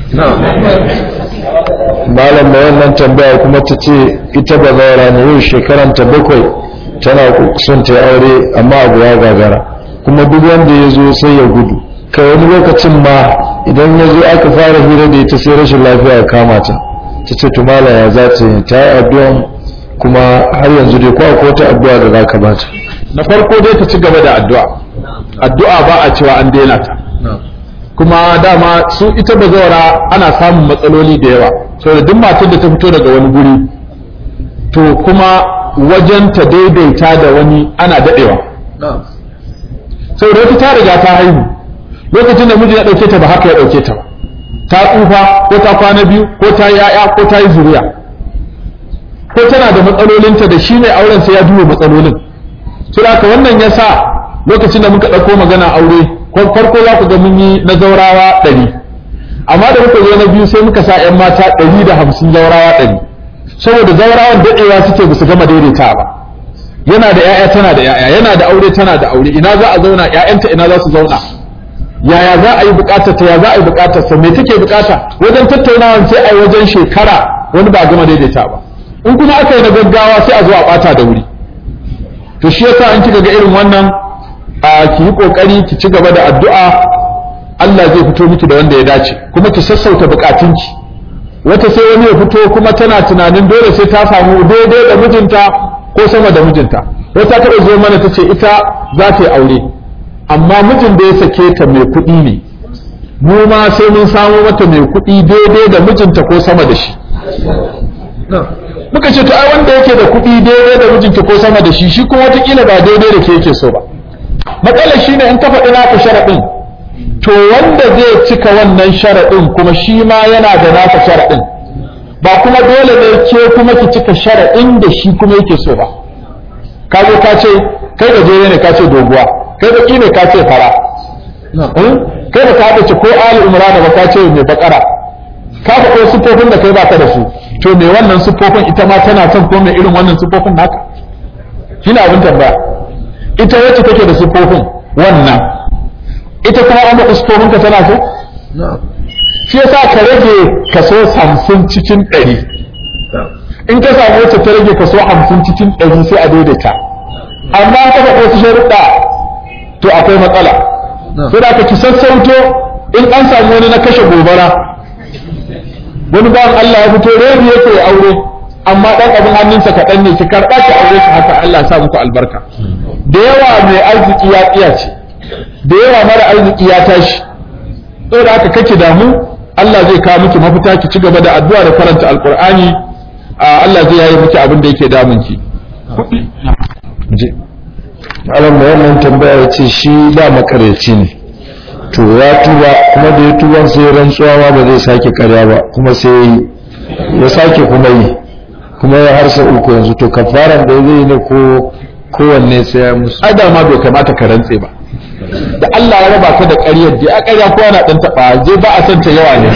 malam da wannan tambaya kuma ta ce ita ba zaura ne yau shekaranta bakwai tana son ta aure amma abu ya gagara kuma duk wanda ya zo sai ya gudu kai wani lokacin ma idan ya zo aka fara hira da ita sai rashin lafiya ya kama ta ta ce to malam ya za ta yi ta yi addu'an kuma har yanzu dai ko akwai wata addu'a da za ka ba ta na farko dai ta ci gaba da addu'a addu'a ba a cewa an daina ta kuma dama su ita bazawara ana samun matsaloli da yawa saboda duk matar da ta fito daga wani guri to kuma wajen ta daidaita da wani ana dadewa saboda wata ta riga ta haihu lokacin da miji ya dauke ta ba haka ya dauke ta ba ta tsufa ko ta kwana biyu ko ta yi yaya ko ta yi zuriya ko tana da matsalolinta da shi mai auren sai ya duba matsalolin su haka wannan ya sa lokacin da muka ɗauko magana aure farko za ku ga mun yi na zaurawa ɗari amma da muka zo na biyu sai muka sa 'yan mata ɗari da hamsin zaurawa ɗari saboda zaurawan daɗewa suke ba su gama daidaita ba yana da 'ya'ya tana da 'ya'ya yana da aure tana da aure ina za a zauna 'ya'yanta ina za su zauna yaya za a yi bukatar ta ya za a yi bukatar sa me take bukata wajen tattaunawa sai a yi wajen shekara wani ba gama daidaita ba in kuma aka yi na gaggawa sai a zo a bata da wuri to shi yasa an kika ga irin wannan a ki yi kokari ki ci gaba da addu'a Allah zai fito miki da wanda ya dace kuma ki sassauta bukatunki wata sai wani ya fito kuma tana tunanin dole sai ta samu daidai da mijinta ko sama da mijinta wata ta zo mana ta ce ita za ta yi aure amma mijin da ya sake ta mai kuɗi ne mu ma sai mun samu mata mai kuɗi daidai da mijinta ko sama da shi muka ce to ai wanda yake da kuɗi daidai da mijinta ko sama da shi shi kuma watakila ba daidai da ke yake so ba matsalar shi ne in ka faɗi naka sharaɗin to wanda zai cika wannan sharaɗin kuma shi ma yana da naka sharaɗin ba kuma dole ne ke kuma ki cika sharaɗin da shi kuma yake so ba ka zo ka ce kai gajere ne ka ce doguwa kai baki ne ka ce fara kai ba ka haɗa ce ko ali umrana ba ka ce mai bakara ka faɗo siffofin da kai baka da su to me wannan siffofin ita ma tana son ko mai irin wannan siffofin naka shi abin tambaya ita wacce take da siffofin wannan ita kuma an baka siffofin ka tana so shi yasa ka rage kaso hamsin cikin ɗari in ka samu wacce ta rage kaso hamsin cikin ɗari sai a daidaita amma ka faɗo su sharuɗa to akwai matsala sai da ka ki sassauto in an samu wani na kashe gobara wani bawan Allah ya fito rebi yake aure amma dan abin hannunsa kaɗan ne ki karɓa ki aure shi haka Allah ya sa muku albarka da yawa mai arziki ya tsiya ce da yawa mara arziki ya tashi saboda haka kake damu Allah zai kawo miki mafita ki ci gaba da addu'a da karanta alqur'ani Allah zai yayi miki abin da yake damun ki malam da wannan tambaya ya ce shi da makareci ne to ya tuba kuma da ya tuban sai rantsuwa ma ba zai sake karya ba kuma sai ya sake kuma yi kuma ya harsa uku yanzu to kafaran da zai yi ne ko kowanne sai ya musu ai da ma bai kamata ka rantse ba da Allah ya raba ka da ƙaryar da a ƙarya ko ana dan taba je ba a san ta yawa ne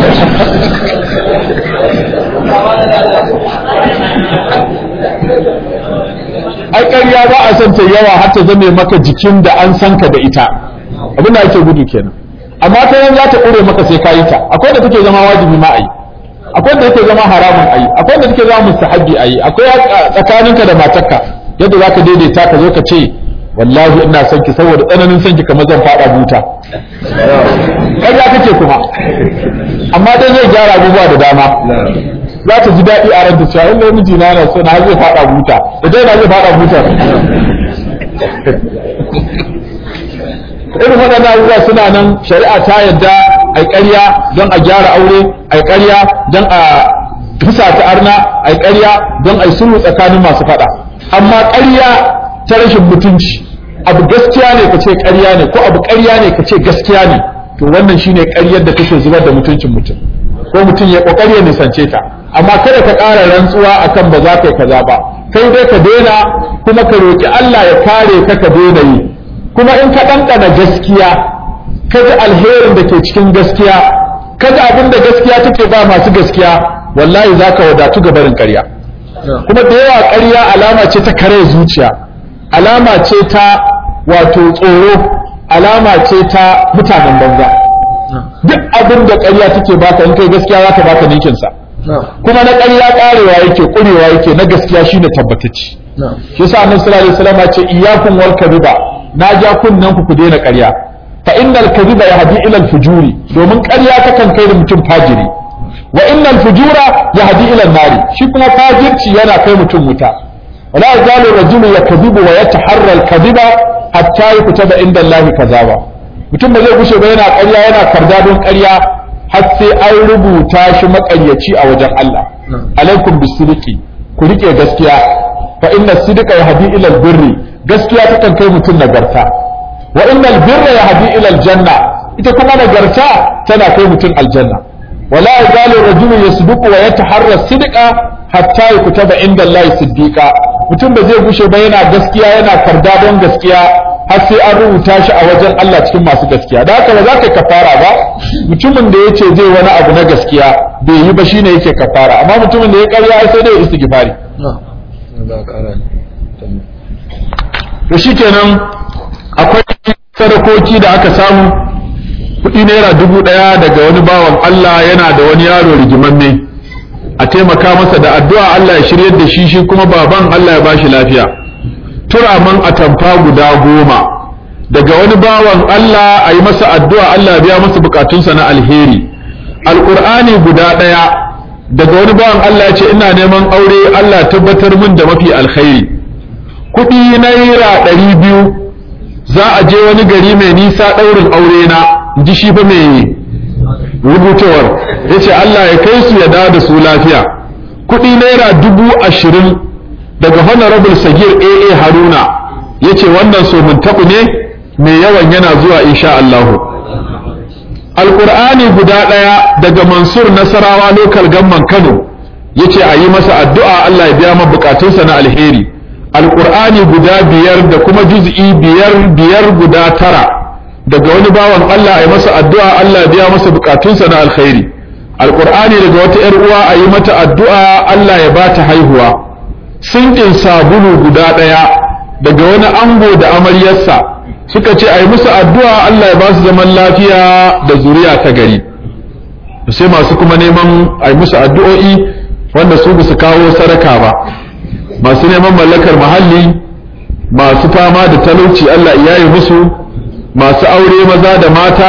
ai ƙarya ba a san ta yawa har ta zame maka jikin da an san ka da ita abin da ake gudu kenan amma ta yan za ta ƙure maka sai ka yi ta akwai da take zama wajibi ma a yi akwai da take zama haramun a yi akwai da take zama mustahabbi a yi akwai tsakaninka da matarka yadda za ka daidaita ka zo ka ce wallahi ina son ki saboda tsananin son ki kamar zan fada buta ƙarya kake kuma amma dai zai gyara abubuwa da dama za ta ji daɗi a ranta cewa in miji na yana so na zai fada buta da dai na zai fada buta irin waɗannan abubuwa suna nan shari'a ta yadda a ƙarya don a gyara aure a ƙarya don a fusa ta arna a ƙarya don a yi sulhu tsakanin masu faɗa amma ƙarya ta rashin mutunci abu gaskiya ne ka ce ƙarya ne ko abu ƙarya ne ka ce gaskiya ne to wannan shine ƙaryar da kake zubar da mutuncin mutum ko mutum ya ƙoƙari ya nisance ta amma kada ka ƙara rantsuwa akan ba za ka yi kaza ba kai dai ka daina kuma ka roƙi Allah ya kare ka ka daina yi kuma in ka ɗanɗana gaskiya ka ji alherin da ke cikin gaskiya ka ji abin da gaskiya take ba masu gaskiya wallahi za ka wadatu ga barin ƙarya kuma da yawa ƙarya alama ce ta kare zuciya alama ce ta wato tsoro alama ce ta mutanen banza duk abin da ƙarya take baka in kai gaskiya za ta baka ninkinsa kuma na ƙarya ƙarewa yake ƙurewa yake na gaskiya shine tabbatacci shi yasa annabi sallallahu alaihi wasallam ya ce iyyakum wal kadhiba na ja kunnen ku ku daina ƙarya fa innal kadhiba yahdi ila al fujuri domin ƙarya takan kai da mutum fajiri wa innal fujura yahdi ila nari shi kuma fajirci yana kai mutum wuta wala yazalu rajulu yakdhibu wa yataharra al kadhiba hatta yukutaba inda Allah kazaba mutum ba zai gushe ba yana ƙarya yana karda don ƙarya har sai an rubuta shi maƙaryaci a wajen Allah alaikum bisidiki ku rike gaskiya fa inna sidqa yahdi ila al birri gaskiya takan kai mutum nagarta wa innal birra yahdi ila aljanna ita kuma nagarta tana kai mutum aljanna wala yazalu rajulu yasduqu wa yataharra sidqa hatta yukutaba inda Allah siddiqa mutum ba zai gushe ba yana gaskiya yana karda don gaskiya har sai an rubuta shi a wajen Allah cikin masu gaskiya da haka ba za ka kafara ba mutumin da yace zai wani abu na gaskiya bai yi ba shine yake kafara amma mutumin da ya karya sai dai istighfari to shikenan akwai sadakoki da aka samu kuɗi naira dubu ɗaya daga wani bawan Allah yana da wani yaro rigimamme a taimaka masa da addu'a Allah ya shiryar da shi shi kuma baban Allah ya bashi lafiya turaman atamfa guda goma daga wani bawan Allah a yi masa addu'a Allah ya biya masa bukatunsa na alheri alƙur'ani guda ɗaya daga wani bawan Allah ya ce ina neman aure Allah ya tabbatar min da mafi alkhairi kuɗi naira ɗari biyu za a je wani gari mai nisa ɗaurin aure na ji shi fa mai rubutawar ya ce Allah ya kai su ya dawo da su lafiya kuɗi naira dubu ashirin daga honorable sagir aa haruna ya ce wannan so mun taɓu ne mai yawan yana zuwa insha Allahu alƙur'ani guda ɗaya daga mansur nasarawa lokal gamman kano ya ce a yi masa addu'a Allah ya biya ma bukatunsa na alheri alƙur'ani guda biyar da kuma juz'i biyar biyar guda tara daga wani bawan Allah a yi masa addu'a Allah ya biya masa bukatunsa na alkhairi alƙur'ani daga wata ‘yar uwa a yi mata addu'a Allah ya ba ta haihuwa sinkin sabulu guda ɗaya daga wani ango da amaryarsa suka ce a yi musu addu'a Allah ya ba su zaman lafiya da zuriya ta gari sai masu kuma neman a yi musu addu'o'i wanda su su kawo sadaka ba masu neman mallakar muhalli masu fama da talauci Allah ya yi musu masu aure maza da mata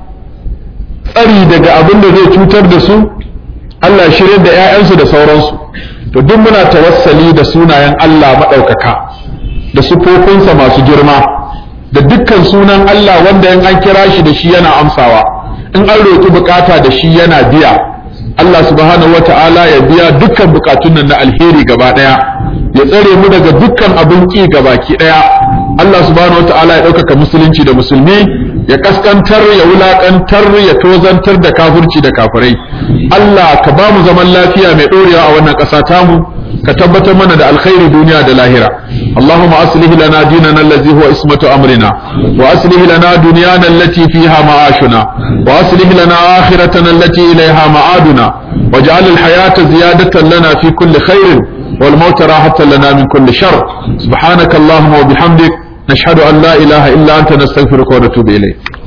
tsari daga abin da zai cutar da su Allah shirya da 'ya'yansu da sauransu to duk muna tawassali da sunayen Allah maɗaukaka da sufofinsa masu girma da dukkan sunan Allah wanda in an kira shi da shi yana amsawa in an roƙi bukata da shi yana biya Allah subhanahu wata'ala ya biya dukkan bukatun nan na alheri gaba ɗaya ya tsare mu daga dukkan abin ƙi gabaki ɗaya Allah subhanahu wata'ala ya ɗaukaka musulunci da musulmi ya kaskantar ya wulakantar ya tozantar da kafirci da kafirai Allah ka ba mu zaman lafiya mai ɗorewa a wannan ƙasa tamu ka tabbatar mana da alkhairi duniya da lahira Allahumma aslih lana dinana allazi huwa ismatu amrina wa aslih lana dunyana allati fiha ma'ashuna wa aslih lana akhiratana allati ilayha ma'aduna waj'al al-hayata ziyadatan lana fi kulli khairin wal mauta rahatan lana min kulli shar subhanaka allahumma wa bihamdik nashhadu an la ilaha illa anta nastaghfiruka wa natubu ilayk